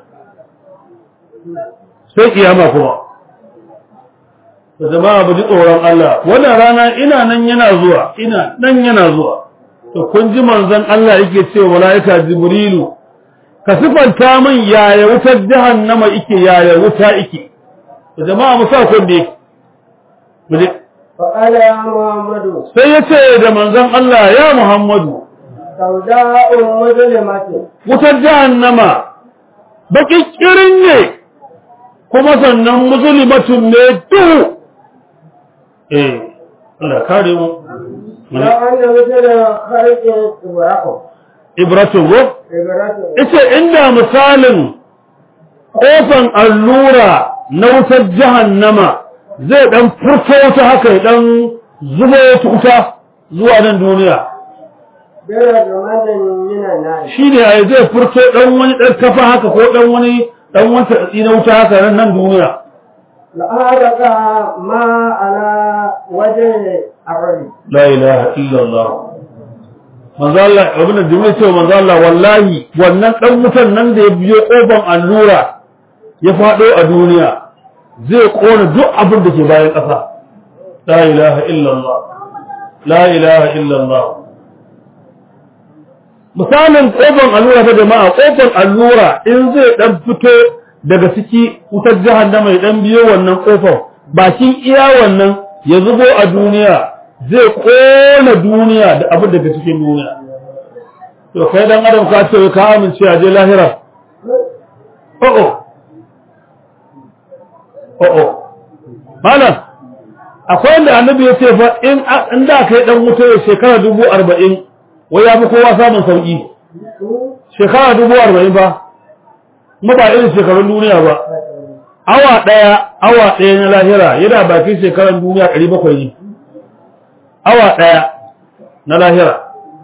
sai kiyama kuma da jama'a ba ji tsoron Allah wannan rana ina nan yana zuwa ina nan yana zuwa to kun ji manzon Allah yake cewa malaika jibrilu ka sifanta min yaya wutar jahannama yake yaya wuta yake to jama'a mu sa kun ne mu je فقال يا محمد sai ya ce da manzon Allah ya Muhammadu سوداء مظلمة wutar jahannama baƙiƙirin ne kuma sannan musulmatun ne duhu eh Allah kare mu لو أن مثل خلق إبراء ibratu go إبراء ita inda misalin kofan allura na wutar jahannama zai dan furto wuta haka ya dan zubo wata wuta zuwa nan duniya غير زمان من النار shi ne a zai furto dan wani dan kafa haka ko dan wani dan wani tsatsi na wuta haka nan nan duniya لأهلك ما على وجه الرجل la ilaha illallah manzo Allah abin da jimi'a ce manzo Allah wallahi wannan dan wutan nan da ya biyo kofan allura ya fado a duniya zai kona duk abin da ke bayan ƙasa la ilaha illallah la ilaha illallah misalin kofan allura ta jama'a kofan allura in zai dan fito daga ciki wutar jahannama ya dan biyo wannan kofar bakin iya wannan ya zubo a duniya zai kona duniya da abin daga cikin duniya to kai dan adam ka ce ka amince a je lahira o'o o'o malam akwai wanda annabi ya ce fa in in da kai dan wuta ya shekara dubu arba'in wai ya fi kowa samun sauki shekara dubu arba'in ba kuma ba irin shekarun duniya ba awa ɗaya awa ɗaya na lahira yana bakin shekaran duniya ɗari bakwai ne awa ɗaya na lahira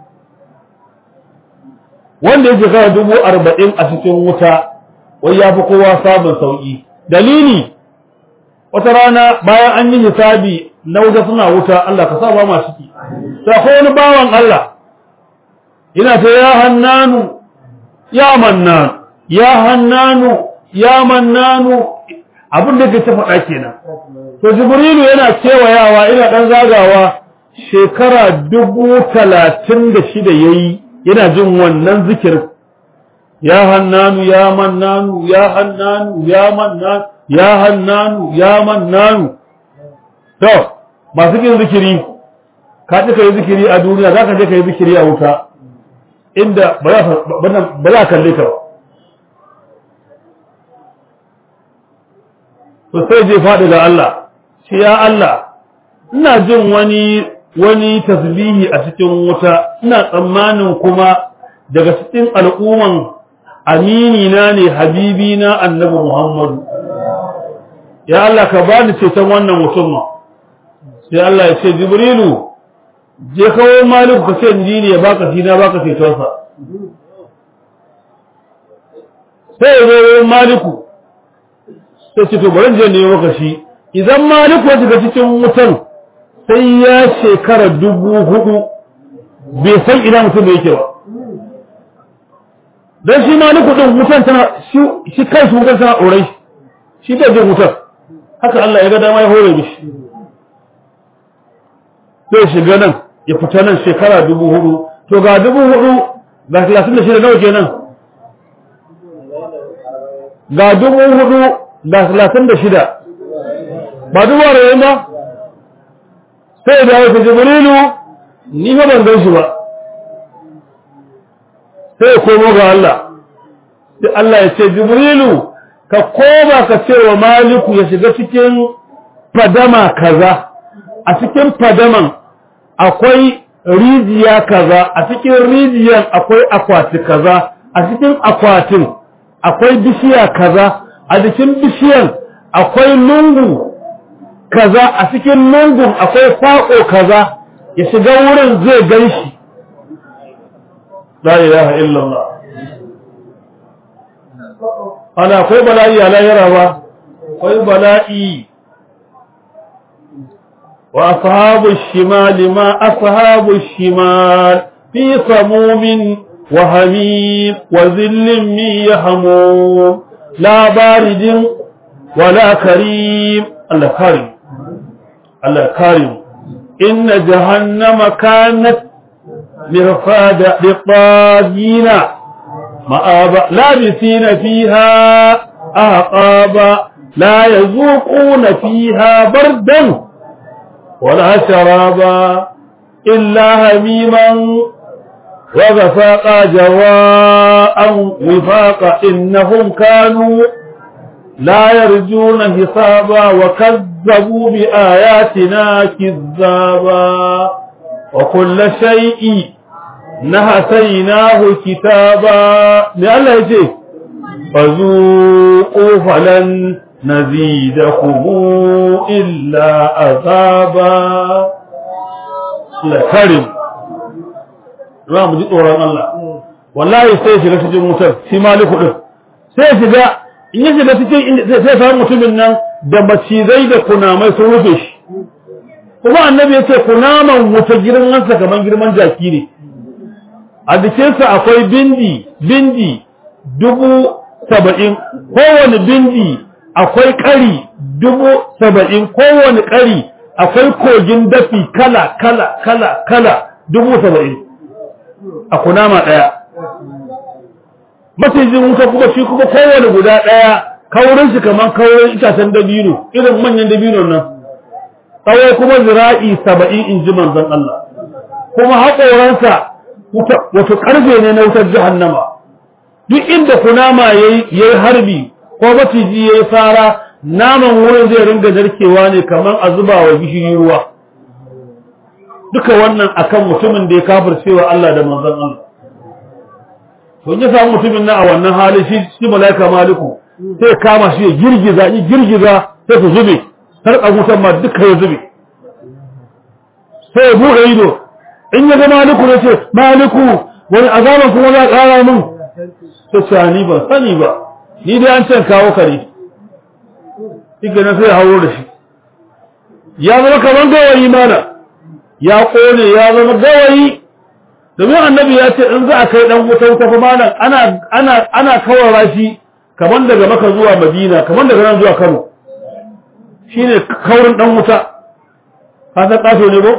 wanda ya shekara dubu arba'in a cikin wuta wai ya fi kowa samun sauƙi dalili wata rana bayan an yi hisabi na wuta suna wuta Allah ka sa ba ma ciki ta ko wani bawan Allah yana ta ya hannanu ya mannanu ya hannanu ya mannanu abin da ke ta faɗa kenan to jibrilu yana kewayawa ina ɗan zagawa shekara dubu talatin da shida ya yi yana jin wannan zikirin ya hannanu ya mannanu ya hannanu ya mannanu ya hannanu ya mannanu to masu yin zikiri ka ci ka yi zikiri a duniya za ka je ka yi zikiri a wuta inda ba za kalle ka ba to sai je faɗi ga Allah shi ya Allah ina jin wani wani tasbihi a cikin wuta ina tsammanin kuma daga cikin al'umman amini na ne habibi na annabi Muhammadu ya Allah ka bani ceton wannan mutum sai Allah ya ce Jibrilu je kawo Malik ka ce ni ne ya baka shi na baka cetonsa sai ya zo Maliku sai ce to bari je ne maka shi idan Maliku ya shiga cikin wutan sai ya shekara dubu hudu bai san ina mutum da yake ba don shi Maliku din wutan tana shi kai su wutan tana ɗorai shi da jin wutan haka Allah ya ga dama ya hore mishi sai shiga nan ya fita nan shekara dubu hudu to ga dubu hudu ga talatin da shida nawa kenan ga dubu hudu ga talatin da shida ba dubu arba'in ba sai da wata jibrilu ni fa ban gan shi ba sai komo ga Allah sai Allah ya ce jibrilu ka koma ka ce wa maliku ya shiga cikin fadama kaza a cikin fadaman akwai rijiya kaza a cikin rijiyan akwai akwati kaza a cikin akwatin akwai bishiya kaza a jikin bishiyan akwai lungu kaza a cikin lungun akwai faƙo kaza ya shiga wurin zai gan shi la ilaha illallah ana akwai bala'i a lahira ba akwai bala'i wa ashabu shimal ma ashabu shimal fi samumin wa hamim wa zillin min yahmum la baridin wala karim Allah karim Allah karim inna jahannama kanat mirfada liqagina مآبا لابثين فيها أعقابا لا يذوقون فيها بردا ولا شرابا إلا هميما وغفاقا جواء وفاقا إنهم كانوا لا يرجون حسابا وكذبوا بآياتنا كذابا وكل شيء نهسيناه كتابا لألا يجي فذوقوا فلن نزيدكم إلا عذابا لكرم za mu ji tsoron Allah wallahi sai shiga cikin wutar shi maliku din sai shiga in ya shiga cikin sai samu mutumin nan da macizai da kunamai sun rufe shi kuma annabi ya ce kunaman wuta girmansa kamar girman jaki ne a jikinsa akwai bindi bindi dubu saba'in kowane bindi akwai ƙari dubu saba'in kowane ƙari akwai kogin dafi kala kala kala kala dubu saba'in a kunama ɗaya macijin wuta kuma shi kuma kowane guda ɗaya kaurin shi kamar kaurin itacen dabino irin manyan dabino nan tsawo kuma zira'i saba'in in ji manzon Allah kuma haƙoransa wato ƙarfe ne na wutar jahannama duk inda kunama ya yi harbi ko maciji ya yi fara naman wurin zai ringa narkewa ne kamar a zuba wa gishiri ruwa duka wannan akan mutumin da ya kafircewa Allah da manzon Allah to ya samu mutumin nan a wannan hali shi shi malaika maliku sai kama shi ya girgiza ya girgiza sai su zube sarƙa wutan ma duka ya zube sai ya buɗe ido in ya ga maliku ne ce maliku wani azaban kuma za ƙara min sai ce ni ban sani ba ni dai an ce kawo ka ne shi na sai ya hauro da shi ya zama kamar gawayi mana ya ƙone ya zama gawayi domin annabi ya ce in za a kai dan wuta wuta fa malam ana ana ana kawara shi kaman daga maka zuwa madina kaman daga nan zuwa kano shine kaurin dan wuta ka san kaso ne ko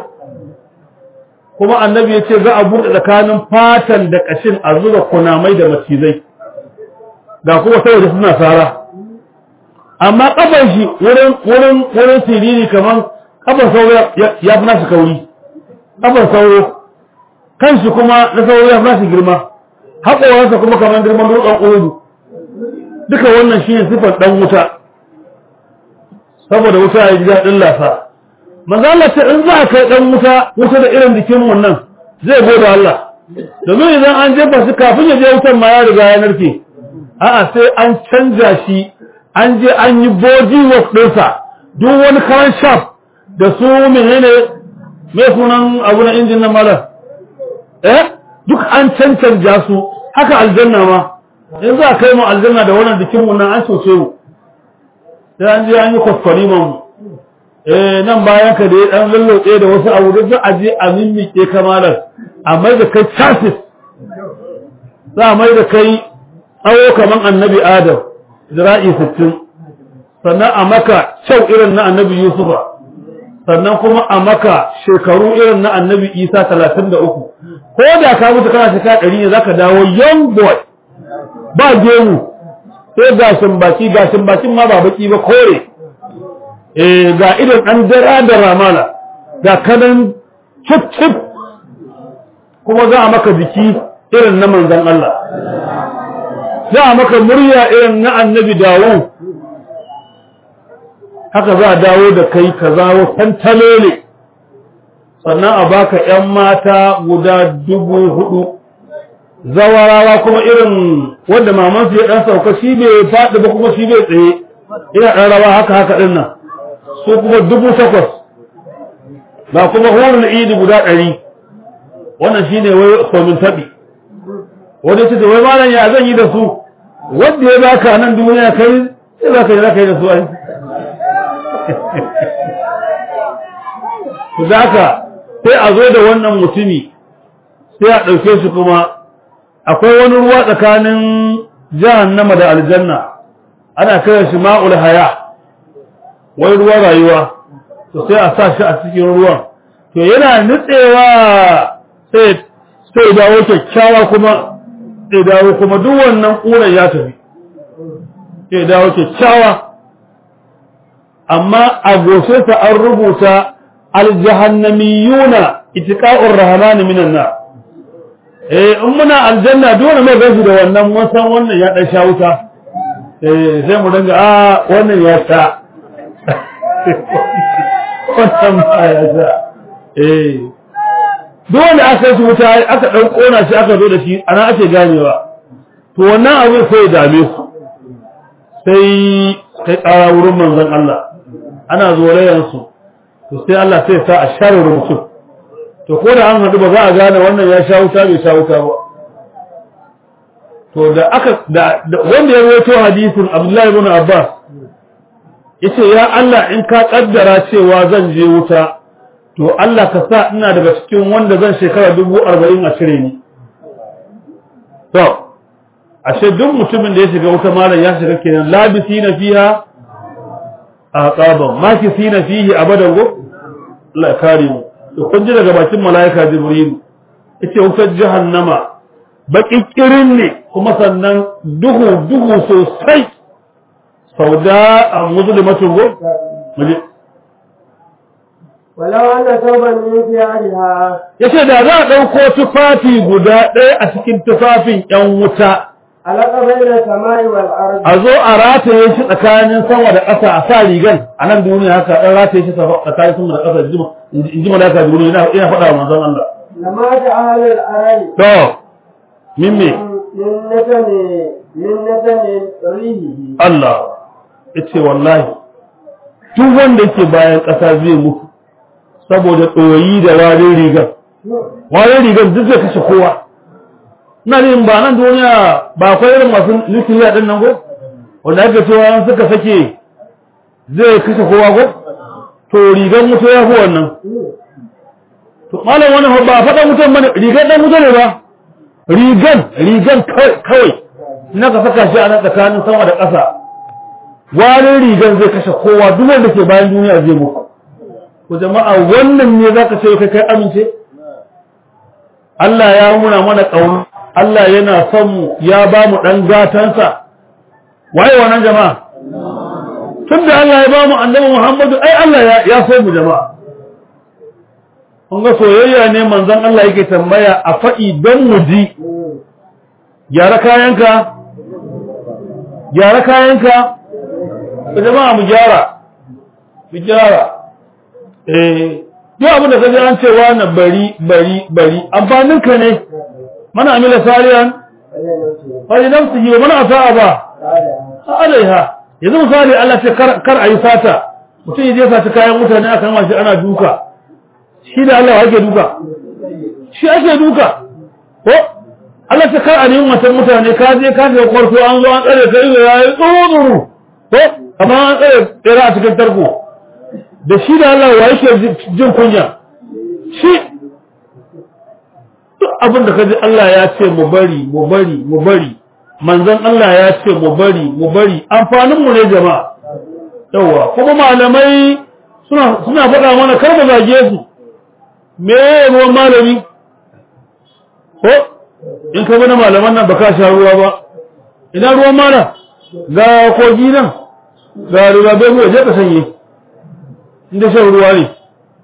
kuma annabi ya ce za a buɗe tsakanin fatan da ƙashin a zuba kunamai da macizai ga kuma saboda suna sara amma kafar shi wurin wurin wurin siriri kaman kafar sauro ya fi nasu kauri kafar sauro kanshi kuma na sauro ya fi nasu girma haƙoransa kuma kamar girman dutsen urudu duka wannan shi ne sifar ɗan wuta saboda wuta ya ji daɗin lasa manzo Allah ce in za a kai ɗan wuta wuta da irin jikin wannan zai gode Allah domin idan an jefa shi kafin ya je wutan ma ya riga ya narke a'a sai an canja shi an je an yi body work ɗinsa duk wani karan shaf da su menene mai sunan abu na injin nan malam eh duk an cancanja su haka aljanna ma in za a kai mu aljanna da wannan jikin mu nan an soce mu sai an je an yi kwaskwariman mu eh nan bayan ka da ya dan lallotse da wasu abu duk a je a mimmike kamalar a mai da kai chassis za a mai da kai tsawo kaman annabi adam zira'i sittin sannan a maka kyau irin na annabi yusufa sannan kuma a maka shekaru irin na annabi isa talatin da uku ko da ka mutu kana shekara ɗari ne zaka dawo young boy ba gemu sai gashin baki gashin bakin ma ba baki ba kore eh ga idan an dara da ramala ga kanan cip cip kuma za a maka biki irin na manzon Allah za a maka murya irin na annabi dawo haka za a dawo da kai ka zawo tantalele sannan a baka ‘yan mata guda dubu hudu zawarawa kuma irin wanda mamansu ya ɗan sauka shi bai faɗi ba kuma shi bai tsaye ina ɗan rawa haka haka ɗin nan su kuma dubu takwas ba kuma horon idi guda ɗari wannan shi ne wai somin taɓi wani ce wai malam ya zan yi da su wanda ya baka nan duniya kai sai za ka yi za ka yi da su ai ku zaka sai a zo da wannan mutumi sai a ɗauke shi kuma akwai wani ruwa tsakanin jahannama da aljanna ana kiran shi ma'ul haya wai ruwa rayuwa to sai a sa shi a cikin ruwan to yana nutsewa sai sai dawo kyakkyawa kuma sai dawo kuma duk wannan ƙuran ya tafi sai dawo kyakkyawa amma a goshe sa an rubuta aljahannamiyuna itiqa'ur rahman minan nar eh in muna aljanna dole mai gashi da wannan mun san wannan ya dan sha wuta eh sai mu dinga a wannan ya sha wannan ba ya sha eh dole aka yi wuta aka dan kona shi aka zo da shi ana ake ganewa to wannan abu sai ya dame su sai kai ƙara wurin manzon Allah ana zolayensu to sai Allah sai sa a share rubutun to ko da an haɗu ba za a gane wannan ya sha wuta bai sha wuta ba to da aka da wanda ya rawaito hadisin Abdullahi ibn Abbas yace ya Allah in ka kaddara cewa zan je wuta to Allah ka sa ina daga cikin wanda zan shekara dubu arba'in a cire ni to ashe duk mutumin da ya shiga wuta malam ya shiga kenan labisi na fiha aqaban makisi na fihi abadan go Allah ya kare mu to kun ji daga bakin malaika jibril yace wutar jahannama baƙiƙirin ne kuma sannan duhu duhu sosai sauda a musulmatun go muje ولو أن ثوبا من ثيابها yace da za a ɗauko tufafi guda ɗaya a cikin tufafin ƴan wuta علق بين السماء والأرض a zo a rataye shi tsakanin sama da ƙasa a sa rigan a nan duniya haka ɗan rataye shi tsakanin sama da ƙasa in ji malaka duniya ina ina faɗa wa manzon Allah لما أهل الأرض to min me من نتن من نتن ريحه Allah yace wallahi duk wanda yake bayan ƙasa zai mutu saboda ɗoyi da warin rigar warin rigar duk zai kashe kowa ina jin ba nan duniya ba akwai irin masu nukiliya din nan ko wanda ake cewa an suka sake zai kashe kowa ko to rigar mutu ya fi wannan to malam wani ba faɗa mutum bane rigar dan mutu ne ba rigar rigar kawai na ka saka shi a nan tsakanin sama da ƙasa warin rigar zai kashe kowa duk wanda ke bayan duniya zai mutu ko jama'a wannan ne zaka ce kai kai amince Allah ya muna mana ƙauna Allah yana son mu ya ba mu ɗan gatansa waye wannan jama'a tun da Allah ya ba mu annabi Muhammadu ai Allah ya so mu jama'a kun ga soyayya ne manzon Allah yake tambaya a faɗi don mu ji gyara kayanka gyara kayanka jama'a mu gyara mu gyara eh duk abin da kaje an cewa na bari bari bari amfanin ka ne mana amila salihan fali nafsihi wa man asaa ba alaiha yanzu misali Allah ce kar kar ayi sata mutum yaje saci kayan mutane aka kama shi ana duka shi da Allah yake duka shi ake duka ko Allah ce kar a nemi matan mutane ka je ka je kwarto an zo an tsare kai ya yi tsuru ko amma an tsare tsira a cikin tarko da shi da Allah wa yake jin kunya shi duk abin da kaji Allah ya ce mu bari mu bari mu bari manzon Allah ya ce mu bari mu bari amfanin mu ne jama'a yawa kuma malamai suna suna faɗa mana kar mu zage su me ruwan malami ko in ka bana malaman nan baka sha ruwa ba ina ruwan malam ga kogi nan ga ruwa bai mu je ka sanye inda shan ruwa ne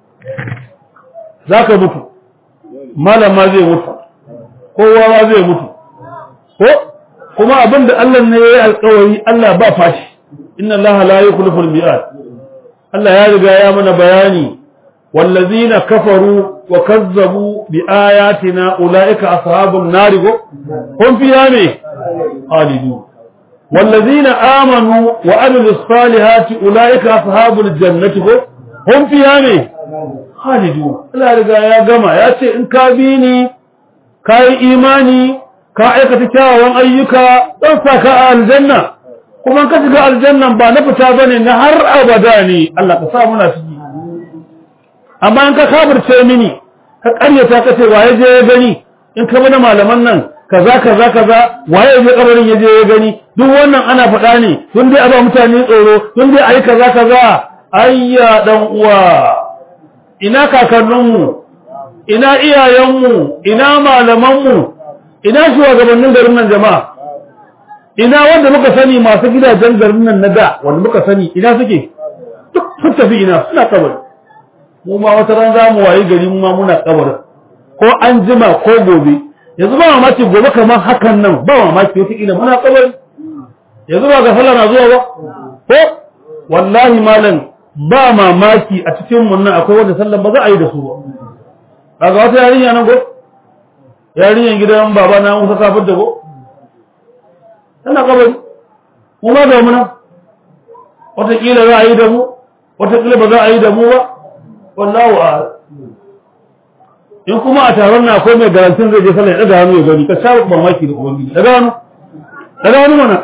za ka mutu malam ma zai mutu kowa ma zai mutu ko kuma abin da Allah ne ya yi alkawari Allah ba fashi inna Allah la yukhlifu al-mi'ad Allah ya riga ya mana bayani wallazina kafaru wa kazzabu bi ayatina ulaika ashabun nar hum fiha ne khalidun والذين آمنوا وعملوا الصالحات أولئك أصحاب الجنة هم فيها ne خالدون Allah riga ya gama ya ce in ka bi ni ka yi imani ka aikata kyawawan ayyuka don sa ka a aljanna kuma ka shiga aljannan ba na fita bane na har abada ne Allah ka sa muna ciki amma in ka kafirce mini ka karyata ka ce waye je ya gani in ka bi na malaman nan kaza kaza kaza waye je kabarin ya je ya gani duk wannan ana faɗa ne tun dai aba mutane tsoro tun dai ayi kaza kaza ayya dan uwa ina kakanninmu ina iyayenmu ina malamanmu ina shugabannin garin nan jama'a ina wanda muka sani masu gidajen garin nan na da wanda muka sani ina suke duk sun tafi ina suna kabari mu ma wata ran za mu wayi gari mu ma muna kabarin ko an jima ko gobe yanzu ba mamaki gobe kamar hakan nan ba mamaki wata ila muna kabari yanzu ba ga sallah na zuwa ba ko wallahi malam ba mamaki a cikin mun nan akwai wanda sallan ba za a yi da su ba kaga wata yarinya nan ko yarinyan gidan baba na Musa kafir da ko tana kabari mu ma da muna wataƙila za a yi da mu wataƙila ba za a yi da mu ba wallahu a'lam in kuma a taron na akwai mai garantin zai je sallah ya daga hannu ya gani ka sha mamaki da ubangiji daga hannu daga hannu mana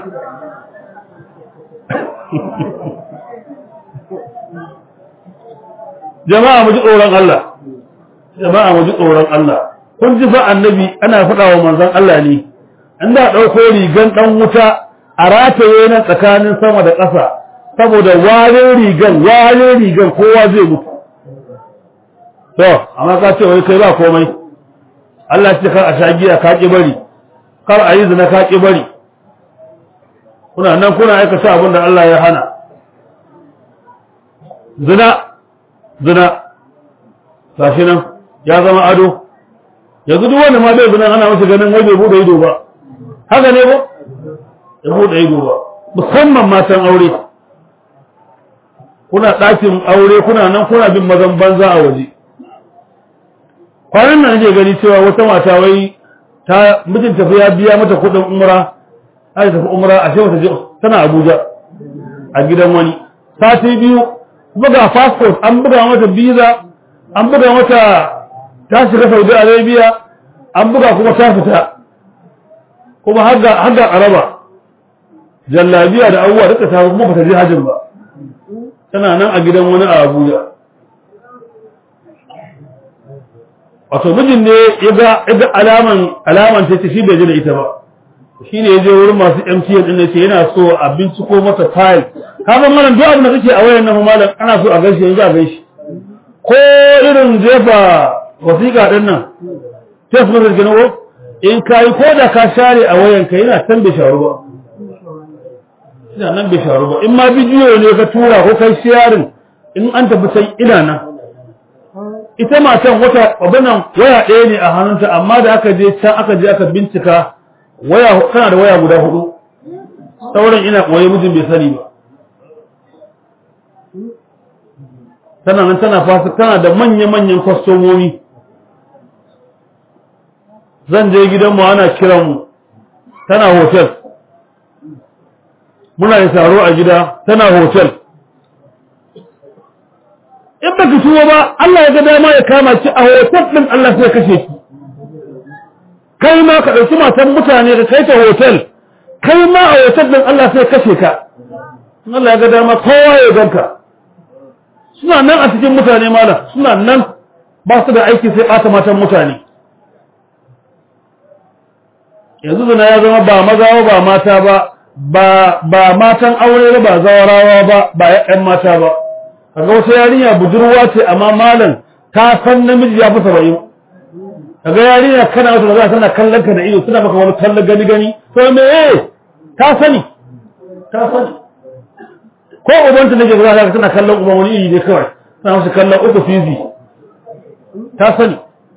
jama'a mu ji tsoron Allah jama'a mu ji tsoron Allah kun ji fa annabi ana faɗa wa manzon Allah ne an da ɗauko rigan ɗan wuta a rataye nan tsakanin sama da ƙasa saboda warin rigan warin rigan kowa zai mutu to amma ka ce wai kai ba komai Allah ce kar a sha giya ka ki bari kar a yi zina ka ki bari kuna nan kuna aikata abin da Allah ya hana zina zina gashi nan ya zama ado yanzu duk wanda ma bai zina ana masa ganin wai bai bude ido ba haka ne ba ya bude ido ba musamman matan aure kuna ɗakin aure kuna nan kuna bin mazan banza a waje kwanan nan nake gani cewa wata mata wai ta mijinta fa ya biya mata kuɗin umra ai tafi umra a shewa ta je tana Abuja a gidan wani sati biyu kuma ga passport an buga mata visa an buga mata ta shiga Saudi Arabia an buga kuma ta fita kuma har ga har ga Araba jallabiya da abubuwa duka ta kuma bata je hajjin ba tana nan a gidan wani a Abuja wato mijin ne ya ga alaman alaman ta shi bai ji da ita ba shi ne ya je wurin masu MTN din ne ce yana so a binciko masa file ka san malam duk abin da kake a wayan nan malam ana so a gaishe yanzu a gaishe ko irin jefa wasiƙa din nan text message kenan ko in kai ko da ka share a wayan ka yana san bai sharu ba ina nan bai sharu ba in ma bidiyo ne ka tura ko kai sharing in an tafi sai ina nan ita matan wata abinan waya ɗaya ne a hannunta amma da aka je can aka je aka bincika waya kana da waya guda hudu sauran ina koyi mijin bai sani ba tana nan tana fasa tana da manya-manyan kwastomomi zan je gidanmu ana kiranmu tana hotel muna da taro a gida tana hotel in baka tuwo ba Allah ya ga dama ya kama ki a hotel din Allah sai kashe ki kai ma ka dauki matan mutane ka kai ta hotel kai ma a hotel din Allah sai kashe ka Allah ya ga dama kowa ya ganka suna nan a cikin mutane malam suna nan ba su da aiki sai ɓata matan mutane yanzu zina ya zama ba maza ba mata ba ba matan aure ba zawarawa ba ba ƴan mata ba kaga wata yarinya budurwa ce amma malam ta san namiji ya fi saba'in kaga yarinya kana wata da za tana kallon ka da ido suna maka wani kallon gani gani to me ta sani ta sani ko ubanta nake za ka tana kallon uban wani iri ne kawai tana masa kallon uku fizi ta sani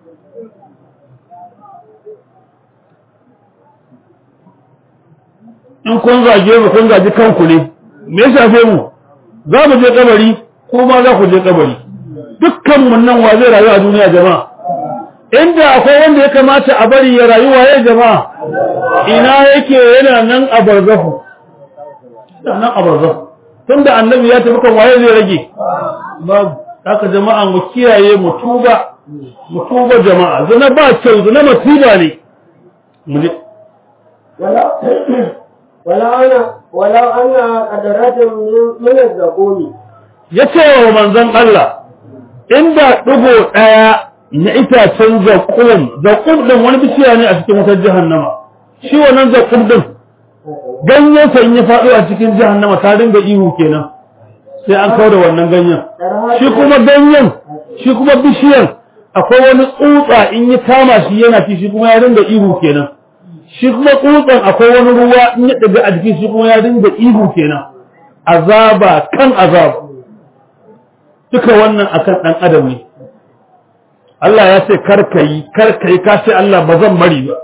in kun zage mu kun gaji kanku ne me ya shafe mu za mu je kabari ko ma za ku je kabari dukkan mun nan wa zai rayu a duniya jama'a inda akwai wanda ya kamata a bari ya rayu waye jama'a ina yake yana nan a barzahu yana nan a barzahu tunda annabi ya tafi kan waye zai rage babu haka jama'a mu kiyaye mu tuba mu tuba jama'a zina ba kyau zina masiba ne mu je ولو أنا ولو أن قدرات من الزقوم yace wa manzon Allah inda dugo daya na itacen zakum zakum din wani bishiya ne a cikin wutar jahannama shi wannan zakum din ganyen sa in ya faɗo a cikin jahannama ta dinga ihu kenan sai an kawo da wannan ganyen shi kuma ganyen shi kuma bishiyan akwai wani tsutsa in ya kama shi yana ci shi kuma ya dinga ihu kenan shi kuma tsutsan akwai wani ruwa in ya daga a jikin shi kuma ya dinga ihu kenan azaba kan azaba duka wannan akan dan adam ne Allah ya ce karkai karkai ka ce Allah ba zan bari ba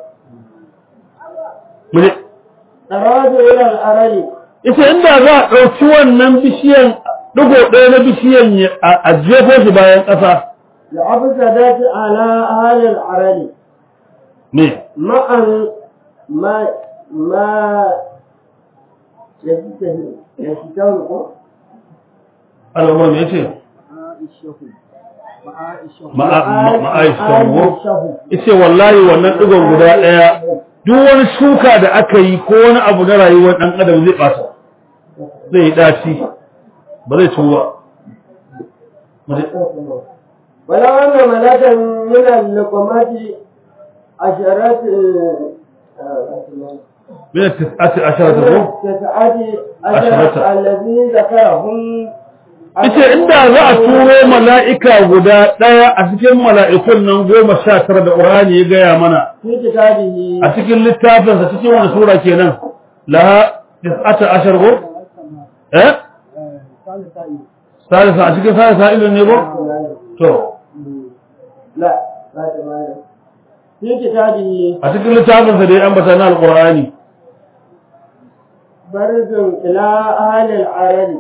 mune تراد إلى الأرض yace inda za a ɗauki wannan bishiyan digo ɗaya na bishiyan ya- a a jefo shi bayan ƙasa لأفسدت على أهل الأرض ne مع ما ما يستهل يستهلك al'umma me yace ma'aishahu yace wallahi wannan digon guda daya duk wani shuka da aka yi ko wani abu na rayuwar dan adam zai bata zai yi daci ba zai tuwa ولو أن ملكا من اللقمات عشرات من التسعة عشرة ko تسعة عشرة الذي ذكرهم ita inda za a turo mala'ika guda ɗaya a cikin mala'ikun nan goma sha tara da ƙurani ya gaya mana في كتابه a cikin littafinsa cikin wani sura kenan laha tis'ata ashar ko eh salisa a cikin salisa ilin ne ko to لا لا تمام في كتابه a cikin littafinsa da ya ambata na alƙur'ani برز إلى أهل العرل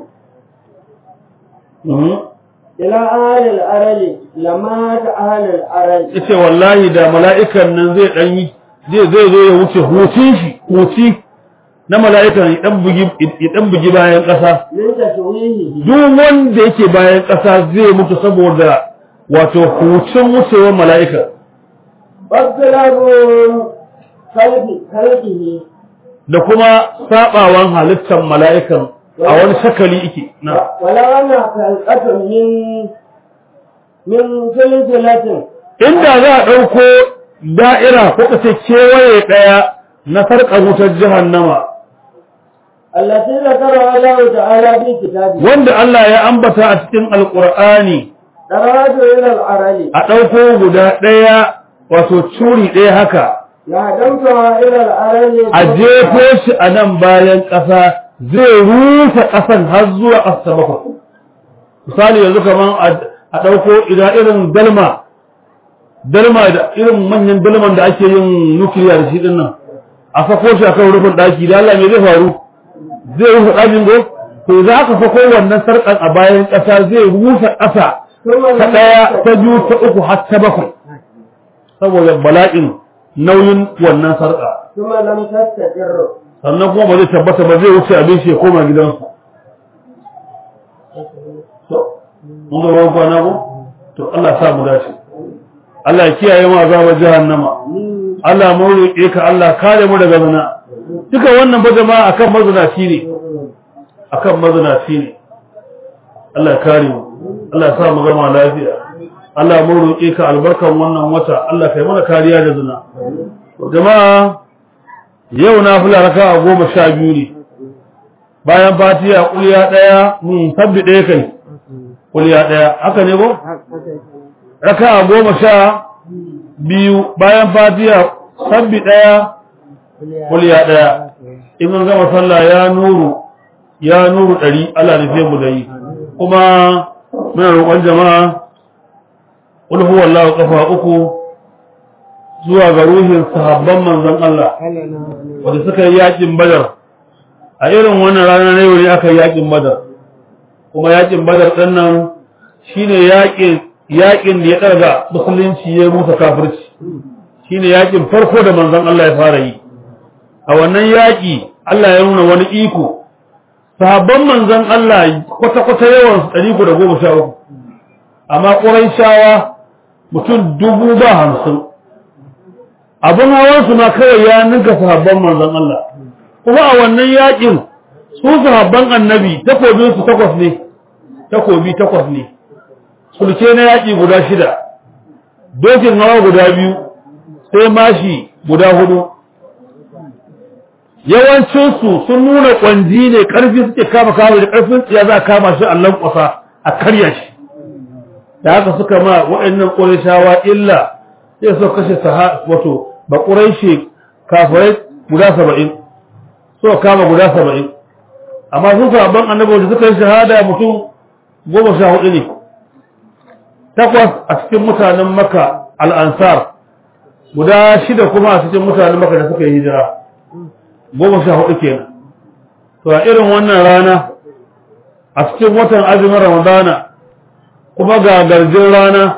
Mhm. إلى أهل العرل لمات أهل العرل yace wallahi da mala'ikan nan zai dan yi zai zai zo ya wuce hutun shi huti na mala'ikan ya dan bugi ya dan bugi bayan ƙasa من تشويهه duk wanda yake bayan ƙasa zai mutu saboda wato hucin wucewar mala'ika واختلاف خلق خلقه da kuma sabawan halittar mala'ikan a wani shakali yake na ولو أن خلقة من من سلسلة inda za a ɗauko da'ira ko kace kewaye ɗaya na sarƙar wutar jahannama التي ذكرها الله تعالى في كتابه wanda Allah ya ambata a cikin alƙur'ani درجة إلى العرل a ɗauko guda ɗaya wato curi ɗaya haka يهدمتها إلى العرل a jefo shi a nan bayan ƙasa zai rufe ƙasan har zuwa ƙasa bakwai misali yanzu kamar a ɗauko idan irin dalma dalma da irin manyan dalman da ake yin nukiliya da shi ɗin nan a sako shi a kan rufin ɗaki da Allah me zai faru zai rufe ɗakin go to za ka sako wannan sarƙan a bayan ƙasa zai rufe ƙasa ثم ta ɗaya ta biyu ta uku har ta bakwai saboda bala'in nauyin wannan sarƙa ثم لم تستقر sannan kuma ba zai tabbata ba zai wuce abin shi ya koma gidansu mun ga ruwan kwana ko to Allah sa mu dace Allah ya kiyaye mu azabar jahannama Allah mu roƙe ka Allah kare mu daga zina duka wannan ba jama'a akan mazinaci ne akan mazinaci ne Allah ya kare mu Allah ya sa mu gama lafiya Allah mu roƙe ka albarkan wannan wata Allah kai mana kariya da zina jama'a yau na fula raka a goma sha biyu ne bayan fatiya kuliya ɗaya mun sabbi ɗaya kai kuliya ɗaya haka ne ko raka a goma sha biyu bayan fatiya sabbi ɗaya kuliya ɗaya in mun gama sallah ya nuru ya nuru ɗari Allah nufe mu da yi kuma muna roƙon jama'a qul huwallahu kafa uku zuwa ga ruhin sahabban manzon Allah wanda suka yi yakin badar a irin wannan rana na yau ne aka yi yakin badar kuma yakin badar ɗin nan shine yakin yakin da ya ɗaga musulunci ya musa kafirci shine yakin farko da manzon Allah ya fara yi a wannan yaki Allah ya nuna wani iko sahabban manzon Allah kwata-kwata yawan su ɗari da goma sha uku amma ƙurayshawa mutum dubu ba hamsin abin hawansu ma kawai ya ninka sahabban manzon Allah kuma a wannan yakin su sahabban annabi takobin su takwas ne takobi takwas ne sulke na yaki guda shida dokin hawa guda biyu sai mashi guda hudu yawancinsu sun nuna kwanji ne karfi suke kama kama da karfin tsiya za a kama shi a lankwasa a karya shi da haka suka ma waɗannan ƙurishawa illa sai suka kashe saha wato ba ƙuraishe kafirai guda saba'in suka kama guda saba'in amma sun sabon annabi da suka yi shahada mutum goma sha hudu ne takwas a cikin mutanen maka al'ansar guda shida kuma a cikin mutanen maka da suka yi hijira goma sha hudu kenan to a irin wannan rana a cikin watan azumin ramadana kuma ga garjin rana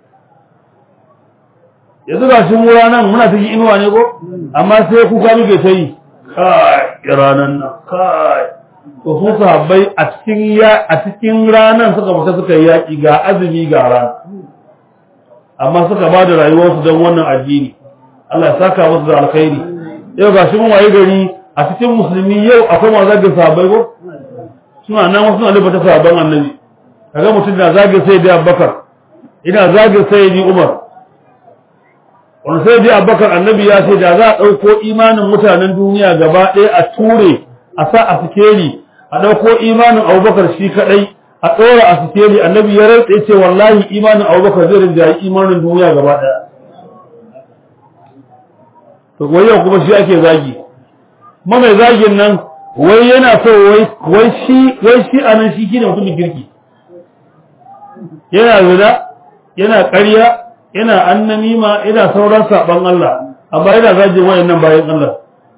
yanzu ga shi mu ranar muna cikin inuwa ne ko amma sai kuka muke ta yi kai ranar nan kai to su sahabbai a cikin ya a cikin ranan suka fita suka yi yaki ga azumi ga rana amma suka ba da rayuwarsu don wannan addini Allah ya saka musu da alkhairi yau ga shi mun waye gari a cikin musulmi yau akwai masu zagin sahabbai ko suna nan wasu na lubata sahabban annabi kaga mutum na zagin sai da Abubakar ina zagin sai ni Umar wani sai dai Abubakar annabi ya ce da za a ɗauko imanin mutanen duniya gaba ɗaya a ture a sa a sikeli a ɗauko imanin Abubakar shi kaɗai a ɗora a sikeli annabi ya rantsa ce wallahi imanin Abubakar zai rinjayi imanin duniya gaba ɗaya to wai yau kuma shi ake zagi ma mai zagin nan wai yana so wai wai shi wai shi anan shi kine mutumin kirki yana zina yana ƙarya yana annamima yana sauran saban Allah amma yana zagin wayannan bayan Allah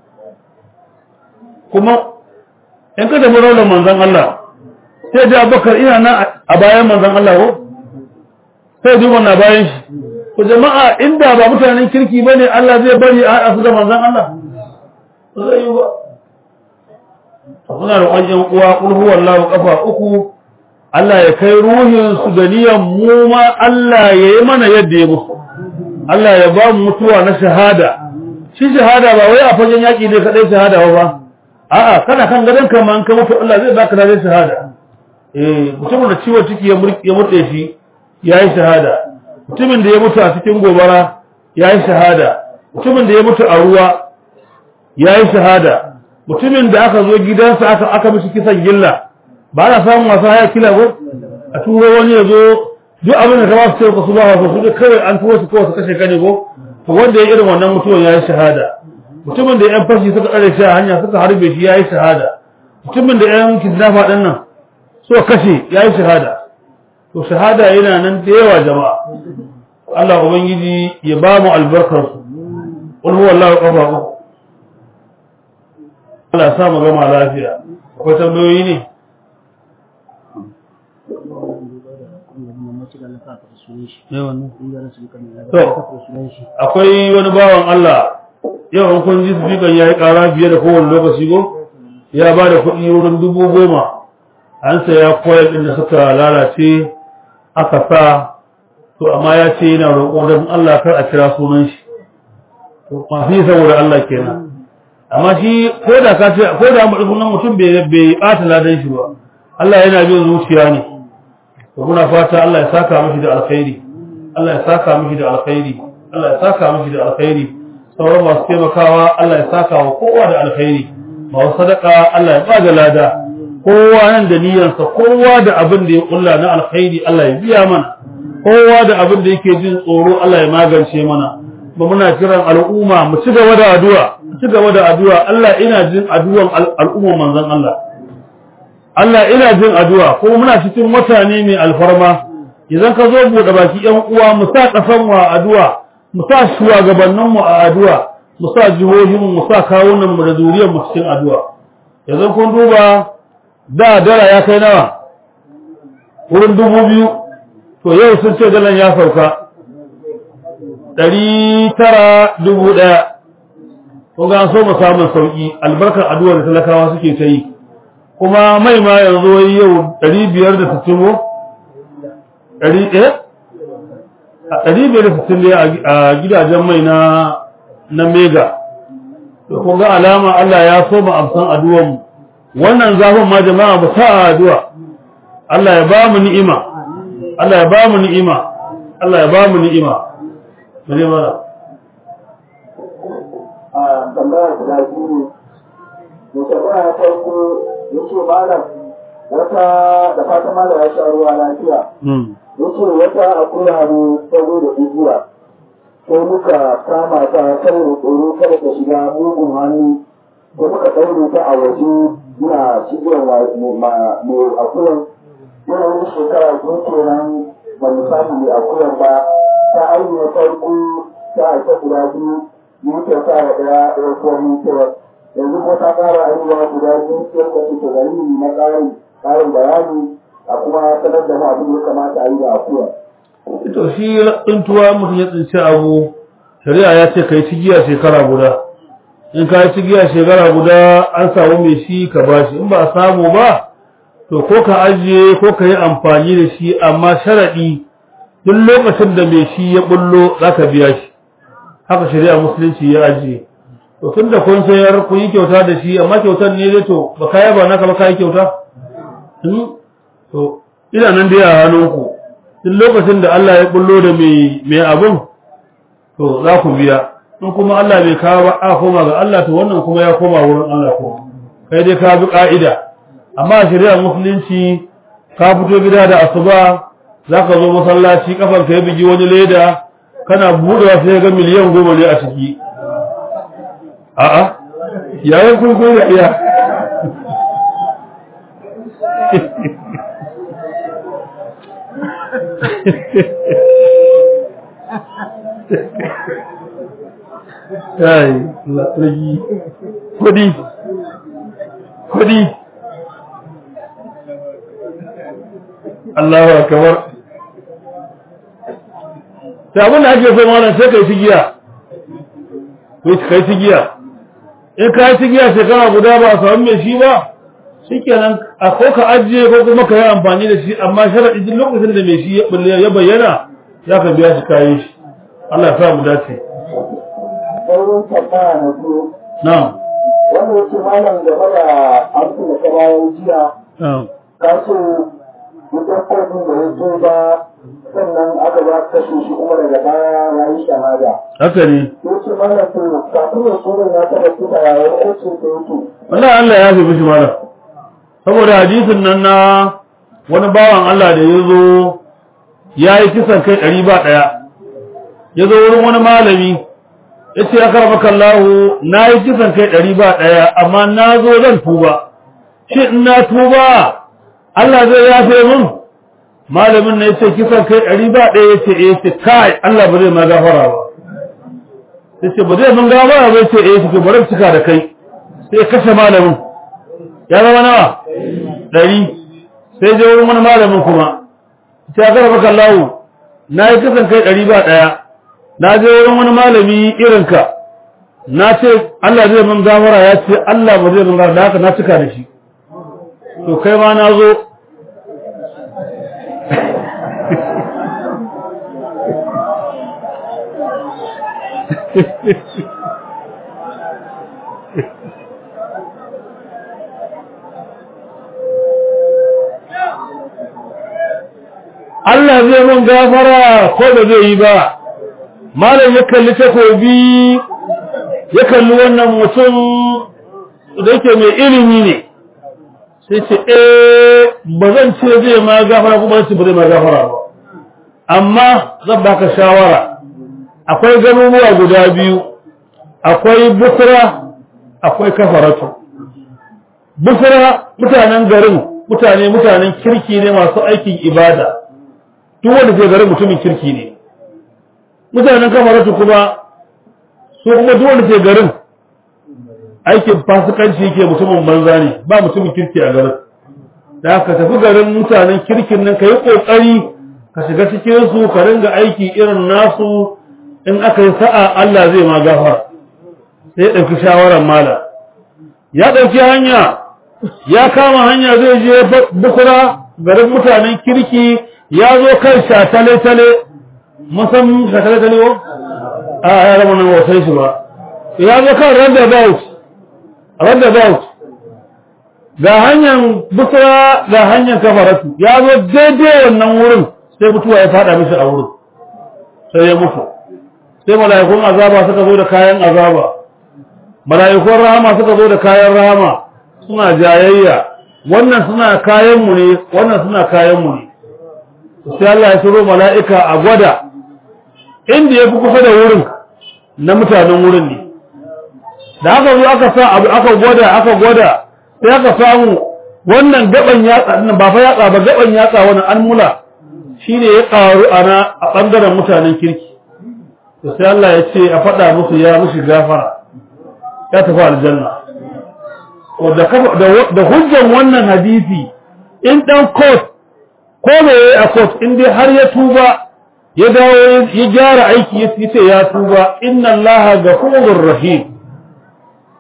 kuma in ka tafi raunar manzon Allah sai da Abubakar ina nan a bayan manzon Allah ko sai duba na bayan shi to jama'a inda ba mutanen kirki bane Allah zai bari a haɗa su da manzon Allah ba zai yi ba suna da ƙwanyen uwa ƙul huwallahu kafa uku Allah ya kai ruhin su da niyan mu ma Allah ya yi mana yadda ya musu Allah ya ba mu mutuwa na shahada shi shahada ba wai a fagen yaƙi ne kaɗai shahada ba a'a kana kan gadon ka man ka mutu Allah zai baka da shahada eh mutumin da ciwon ciki ya murɗe shi yayi shahada mutumin da ya mutu a cikin gobara yayi shahada mutumin da ya mutu a ruwa yayi shahada mutumin da aka zo gidansa aka aka mishi kisan gilla ba na samun masu haya kila ko a turo wani ya zo duk abin da ka ba su sai su ba su su kawai an turo su kawai su kashe ka ne ko to wanda ya irin wannan mutuwan yayi shahada mutumin da yan fashi suka tsare shi a hanya suka harbe shi yayi shahada mutumin da yan kidnapper din nan so kashe yayi shahada to shahada yana nan da yawa jama'a Allah ubangiji ya ba mu albarkar su qul huwallahu ahad Allah ya sa mu gama lafiya akwai tambayoyi ne akwai wani bawan Allah yau an kun ji sifikan ya yi ƙara biye da kowane lokaci go ya ba da kuɗi wurin dubu goma an saya koyar ɗin da suka lalace aka sa to amma ya ce yana roƙo don Allah kar a kira sunan shi to mafi saboda Allah kenan amma shi ko da ka ce ko da sunan mutum bai bai ɓata ladan shi ba Allah yana bin zuciya ne to muna fata Allah ya saka mishi da alkhairi Allah ya saka mishi da alkhairi Allah ya saka mishi da alkhairi sauran masu taimakawa Allah ya saka wa kowa da alkhairi masu sadaka Allah ya ba da lada kowa nan da niyyarsa kowa da abin da ya kulla na alkhairi Allah ya biya mana kowa da abin da yake jin tsoro Allah ya magance mana ba muna kiran al'umma mu ci gaba da addu'a mu ci gaba da addu'a Allah ina jin addu'an al'umma manzon Allah Allah ina jin addu'a ko muna cikin mutane mai alfarma idan ka zo buɗe baki ƴan uwa mu sa ƙasan mu a addu'a mu sa shugabannin mu a addu'a mu sa jihohin mu sa kawunan mu da zuriyar mu cikin addu'a yanzu kun duba da dala ya kai nawa wurin dubu biyu to yau sun ce dalan ya sauka ɗari tara dubu ɗaya kun ga so mu samun sauƙi albarkar addu'ar da talakawa suke ta yi kuma mai ma yanzu wai yau ɗari biyar da sittin ko ɗari ɗaya a ɗari biyar da sittin ne a gidajen mai na na mega to kun ga alama Allah ya so mu amsan addu'ar mu wannan zafin ma jama'a mu sa addu'a Allah ya ba mu ni'ima Allah ya ba mu ni'ima Allah ya ba mu ni'ima mene mana a tambaya guda biyu ne da tambaya ya farko ya ce malam wata da fata malam ya sha ruwa lafiya ya ce wata akuya ne ta zo da igiya sai muka kama ta saboda tsoro kada ta shiga mugun hannu da muka ɗaure ta a waje muna cigiyar mai akuyan yana wani shekara biyu kenan ba mu samu mai akuyan ba ta ainihin farko ta aika guda biyu mun kyauta da ɗaya ɗaya kuma mun kyauta yanzu ko ta ƙara ainihin guda biyu sai ka ce ta gari na ƙarin ƙarin bayani a kuma sanar da mu abin da ya kamata a yi da akuya. to shi tsintuwa mutum ya tsinci abu shari'a ya ce kai cigiya shekara guda in ka ci giya shekara guda an samu mai shi ka bashi in ba a samu ba to ko ka ajiye ko ka yi amfani da shi amma sharaɗi duk lokacin da mai shi ya bullo za ka biya shi haka shari'a musulunci ya ajiye to tun da kun sayar kun yi kyauta da shi amma kyautar ne dai to ba ka yaba naka ba ka yi kyauta to ina nan dai a hannunku duk lokacin da Allah ya bullo da mai mai abun to za ku biya in kuma Allah bai kawo ba a koma ga Allah to wannan kuma ya koma wurin Allah ko kai dai ka bi ka'ida amma shari'a musulunci ka fito gida da asuba zaka zo masallaci kafar ka ya bigi wani leda kana buɗewa sai ga miliyan goma ne a ciki a'a yayin kun kun iya kai ragi kudi kudi Allahu akbar ta abin da ake so mana sai kai tigiya kai kai tigiya in kai tigiya shekara guda ba a samu mai shi ba shikenan a ko ka ajiye ko kuma ka yi amfani da shi amma sharadi duk lokacin da mai shi ya bayyana za ka biya shi kayan shi Allah ya sa mu dace sauran tambaya na biyu na'am wanda yake malam game da amsa da kabayan jiya na'am ka ce mutum kofin da ya zo ba sannan aka ba kashe shi kuma daga baya ya yi shahada haka ne ya ce malam to kafin ya sunan ya taɓa tuka yawon aikin da yake wallahi Allah ya fi mishi mala saboda hadisin nan na wani bawan Allah da ya zo ya yi kisan kai ɗari ba ɗaya ya zo wurin wani malami ya ce ya karɓa kallahu na yi kisan kai ɗari ba ɗaya amma na zo zan tuba shi in na tuba Allah zai yafe min malamin na ya ce kisan kai ɗari ba ɗaya ya ce ya ce kai Allah ba zai ma gafara ba ya ce ba zai mun gafara ba ya ce ya ce bari cika da kai sai ya kashe malamin ya zama nawa ɗari sai je wurin wani malamin kuma sai aka rafa kallawo na yi kasan kai ɗari ba ɗaya na je wurin wani malami irinka na ce Allah zai min gafara ya ce Allah ba zai min gafara da haka na cika da shi to kai ma na zo Allah zai mun gafara ko da zai yi ba malam ya kalli takobi ya kalli wannan mutum da yake mai ilimi ne sai ce eh ba zan ce zai ma gafara kuma ce ba zai ma gafara ba amma zan baka shawara akwai garuruwa guda biyu akwai busra akwai kafaratu busra mutanen garin mutane mutanen kirki ne masu aikin ibada duk wanda ke garin mutumin kirki ne mutanen kamaratu kuma su kuma duk wanda ke garin aikin fasikanci yake mutumin banza ne ba mutumin kirki a garin da ka tafi garin mutanen kirkin nan ka yi ƙoƙari ka shiga cikin su ka ringa aiki irin nasu in aka yi sa'a Allah zai ma gafa sai ya ɗauki shawarar mala ya ɗauki hanya ya kama hanya zai je bukura garin mutanen kirki ya zo kan shatale-tale musan shatale-tale wa? a ya rama nan wasai shi ba ya zo kan roundabout roundabout ga hanyar busra ga hanyar kafaratu ya zo daidai wannan wurin sai mutuwa ya fada mishi a wurin sai ya mutu sai mala'ikun azaba suka zo da kayan azaba mala'ikun rahama suka zo da kayan rahama suna jayayya wannan suna kayanmu ne wannan suna kayanmu ne sai Allah ya turo mala'ika a gwada inda ya fi kusa da wurin na mutanen wurin ne da aka zo aka sa abu aka gwada aka gwada sai aka samu wannan gaban yatsa nan ba fa yatsa ba gaban yatsa wannan an mula shine ya karu ana a bangaren mutanen kirki to sai Allah ya ce a faɗa musu ya mushi gafara ya tafi aljanna da hujjan wannan hadisi in dan court ko me yayi a court in dai har ya tuba ya dawo ya gyara aiki ya ce ya tuba inna allaha ghafurur rahim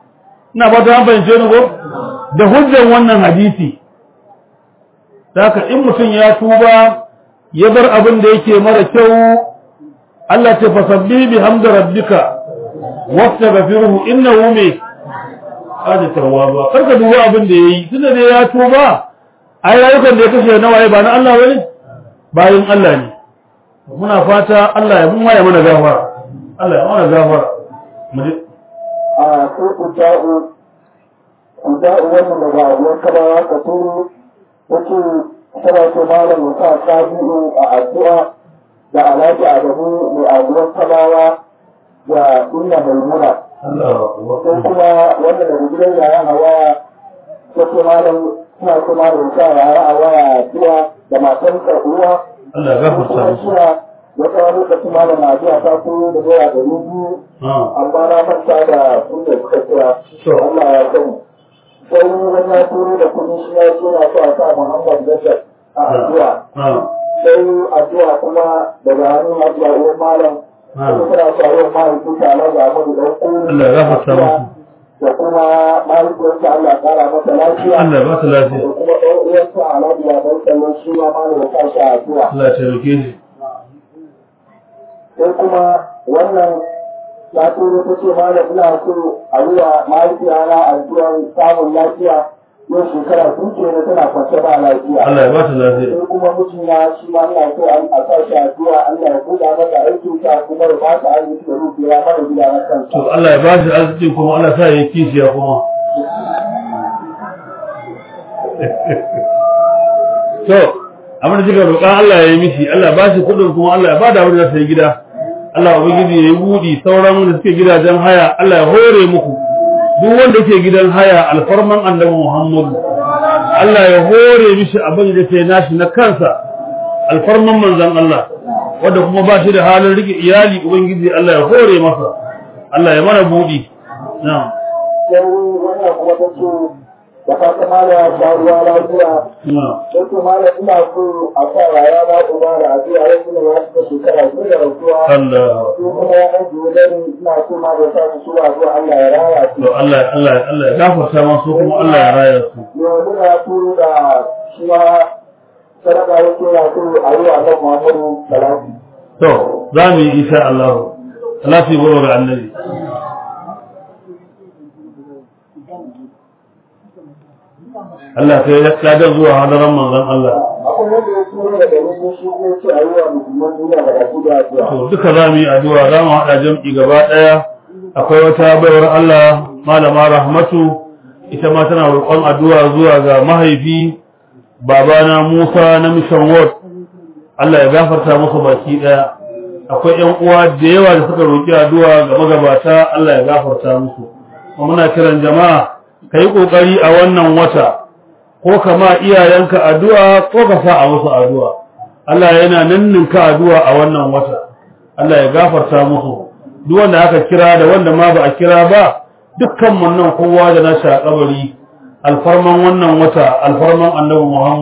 ina ba ta fahimce ni ko da hujjan wannan hadisi Daka in mutum ya tuba ya bar abin da yake mara kyau Allah ce fasabbi bi hamda rabbika wastaghfiruhu innahu me hada tawwaba karka duba abin da yayi tunda dai ya tuba ai rayukan da ya kashe na waye ba na Allah bane bayin Allah ne muna fata Allah ya mun waye mana gafara Allah ya mana gafara mu je a sai ku da'u ku da'u wannan daga abuwan kaba ka turu wace tana ce malam ya sa sabi'u a addu'a da alhaji adamu mai abuwan kabawa da inna maimuna Allah sai kuma wanda daga gidan yaya a waya ta ce malam suna ce malam ya sa yaya a waya addu'a da matan uwa Allah ya gafarta kuma musu suna wata lokacin malam na addu'a ta turo da naira ɗari biyu ah amma na manta da inda suka kira To. Allah ya sani sai wani ya turo da kudi shi ya ce na so a sa Muhammad Bashar a addu'a ah sai addu'a kuma daga hannun addu'a uwan malam Ah. kuma suna so a yi mahaifin ta Allah ya mutu dan ku Allah ya gafarta musu da kuma mahaifiyarsa Allah ya kara masa lafiya Allah ya ba su da lafiya kuma ɗan uwansa Alhaji ya dan kallon shi ma malam ya sa shi a addu'a Allah ya taimake shi sai kuma wannan ta turo ta ce malam ina so a yi wa mahaifiyana addu'ar samun lafiya yau shekara sun ke na tana kwance ba lafiya Allah ya ba su lafiya sai kuma mijina shi ma ina so an a sa shi addu'a Allah ya buɗa masa aikin sa kuma ya ba shi arziki da rufiya mara gida na kansa to Allah ya ba shi arziki kuma Allah sa ya yi kishiya kuma to abin da kika roƙa Allah ya yi mishi Allah ya ba shi kuɗin kuma Allah ya ba da abin da sai gida Allah ubangiji ya yi buɗi sauran da suke gidajen haya Allah ya hore muku duk wanda yake gidan haya alfarman annabi Muhammadu Allah ya hore mishi abin da sai nashi na kansa alfarman manzon Allah wanda kuma ba shi da halin rike iyali ubangiji Allah ya hore masa Allah ya mana buɗi na'am sai wannan kuma ta ce da fata malam ya sha ruwa lafiya na'am sai to malam ina so a sa yaya na uba da addu'a ya kuma ya shiga shekara biyu da rasuwa Allah su kuma ya ɗan biyu dare ina so ma da samun su a zuwa Allah ya raya su. to Allah Allah Allah ya gafarta masu kuma Allah ya raya su Yau muna turo da shi ma sadaka yake ya so a yi wa Allah Muhammadu salati. to za mu yi insha Allah salati goro ga annabi Allah kai ya kada zuwa hadaran manzon Allah Akwai wanda ya turo da dalilin shi ko ce a yi wa musulman duniya da baki da addu'a. to duka za mu yi addu'a za mu haɗa jam'i gaba ɗaya akwai wata baiwar Allah malama rahmatu ita ma tana roƙon addu'a zuwa ga mahaifi babana Musa na Mission Ward Allah ya gafarta musu baki ɗaya akwai ƴan uwa da yawa da suka roƙi addu'a ga magabata Allah ya gafarta musu kuma muna kiran jama'a kai kokari a wannan wata ko kama iyayenka addu'a ko ka sa a musu addu'a Allah yana ninninka addu'a a wannan wata Allah ya gafarta musu duk wanda aka kira da wanda ma ba a kira ba dukkan mun nan kowa da nashi a kabari alfarman wannan wata alfarman annabi Muhammad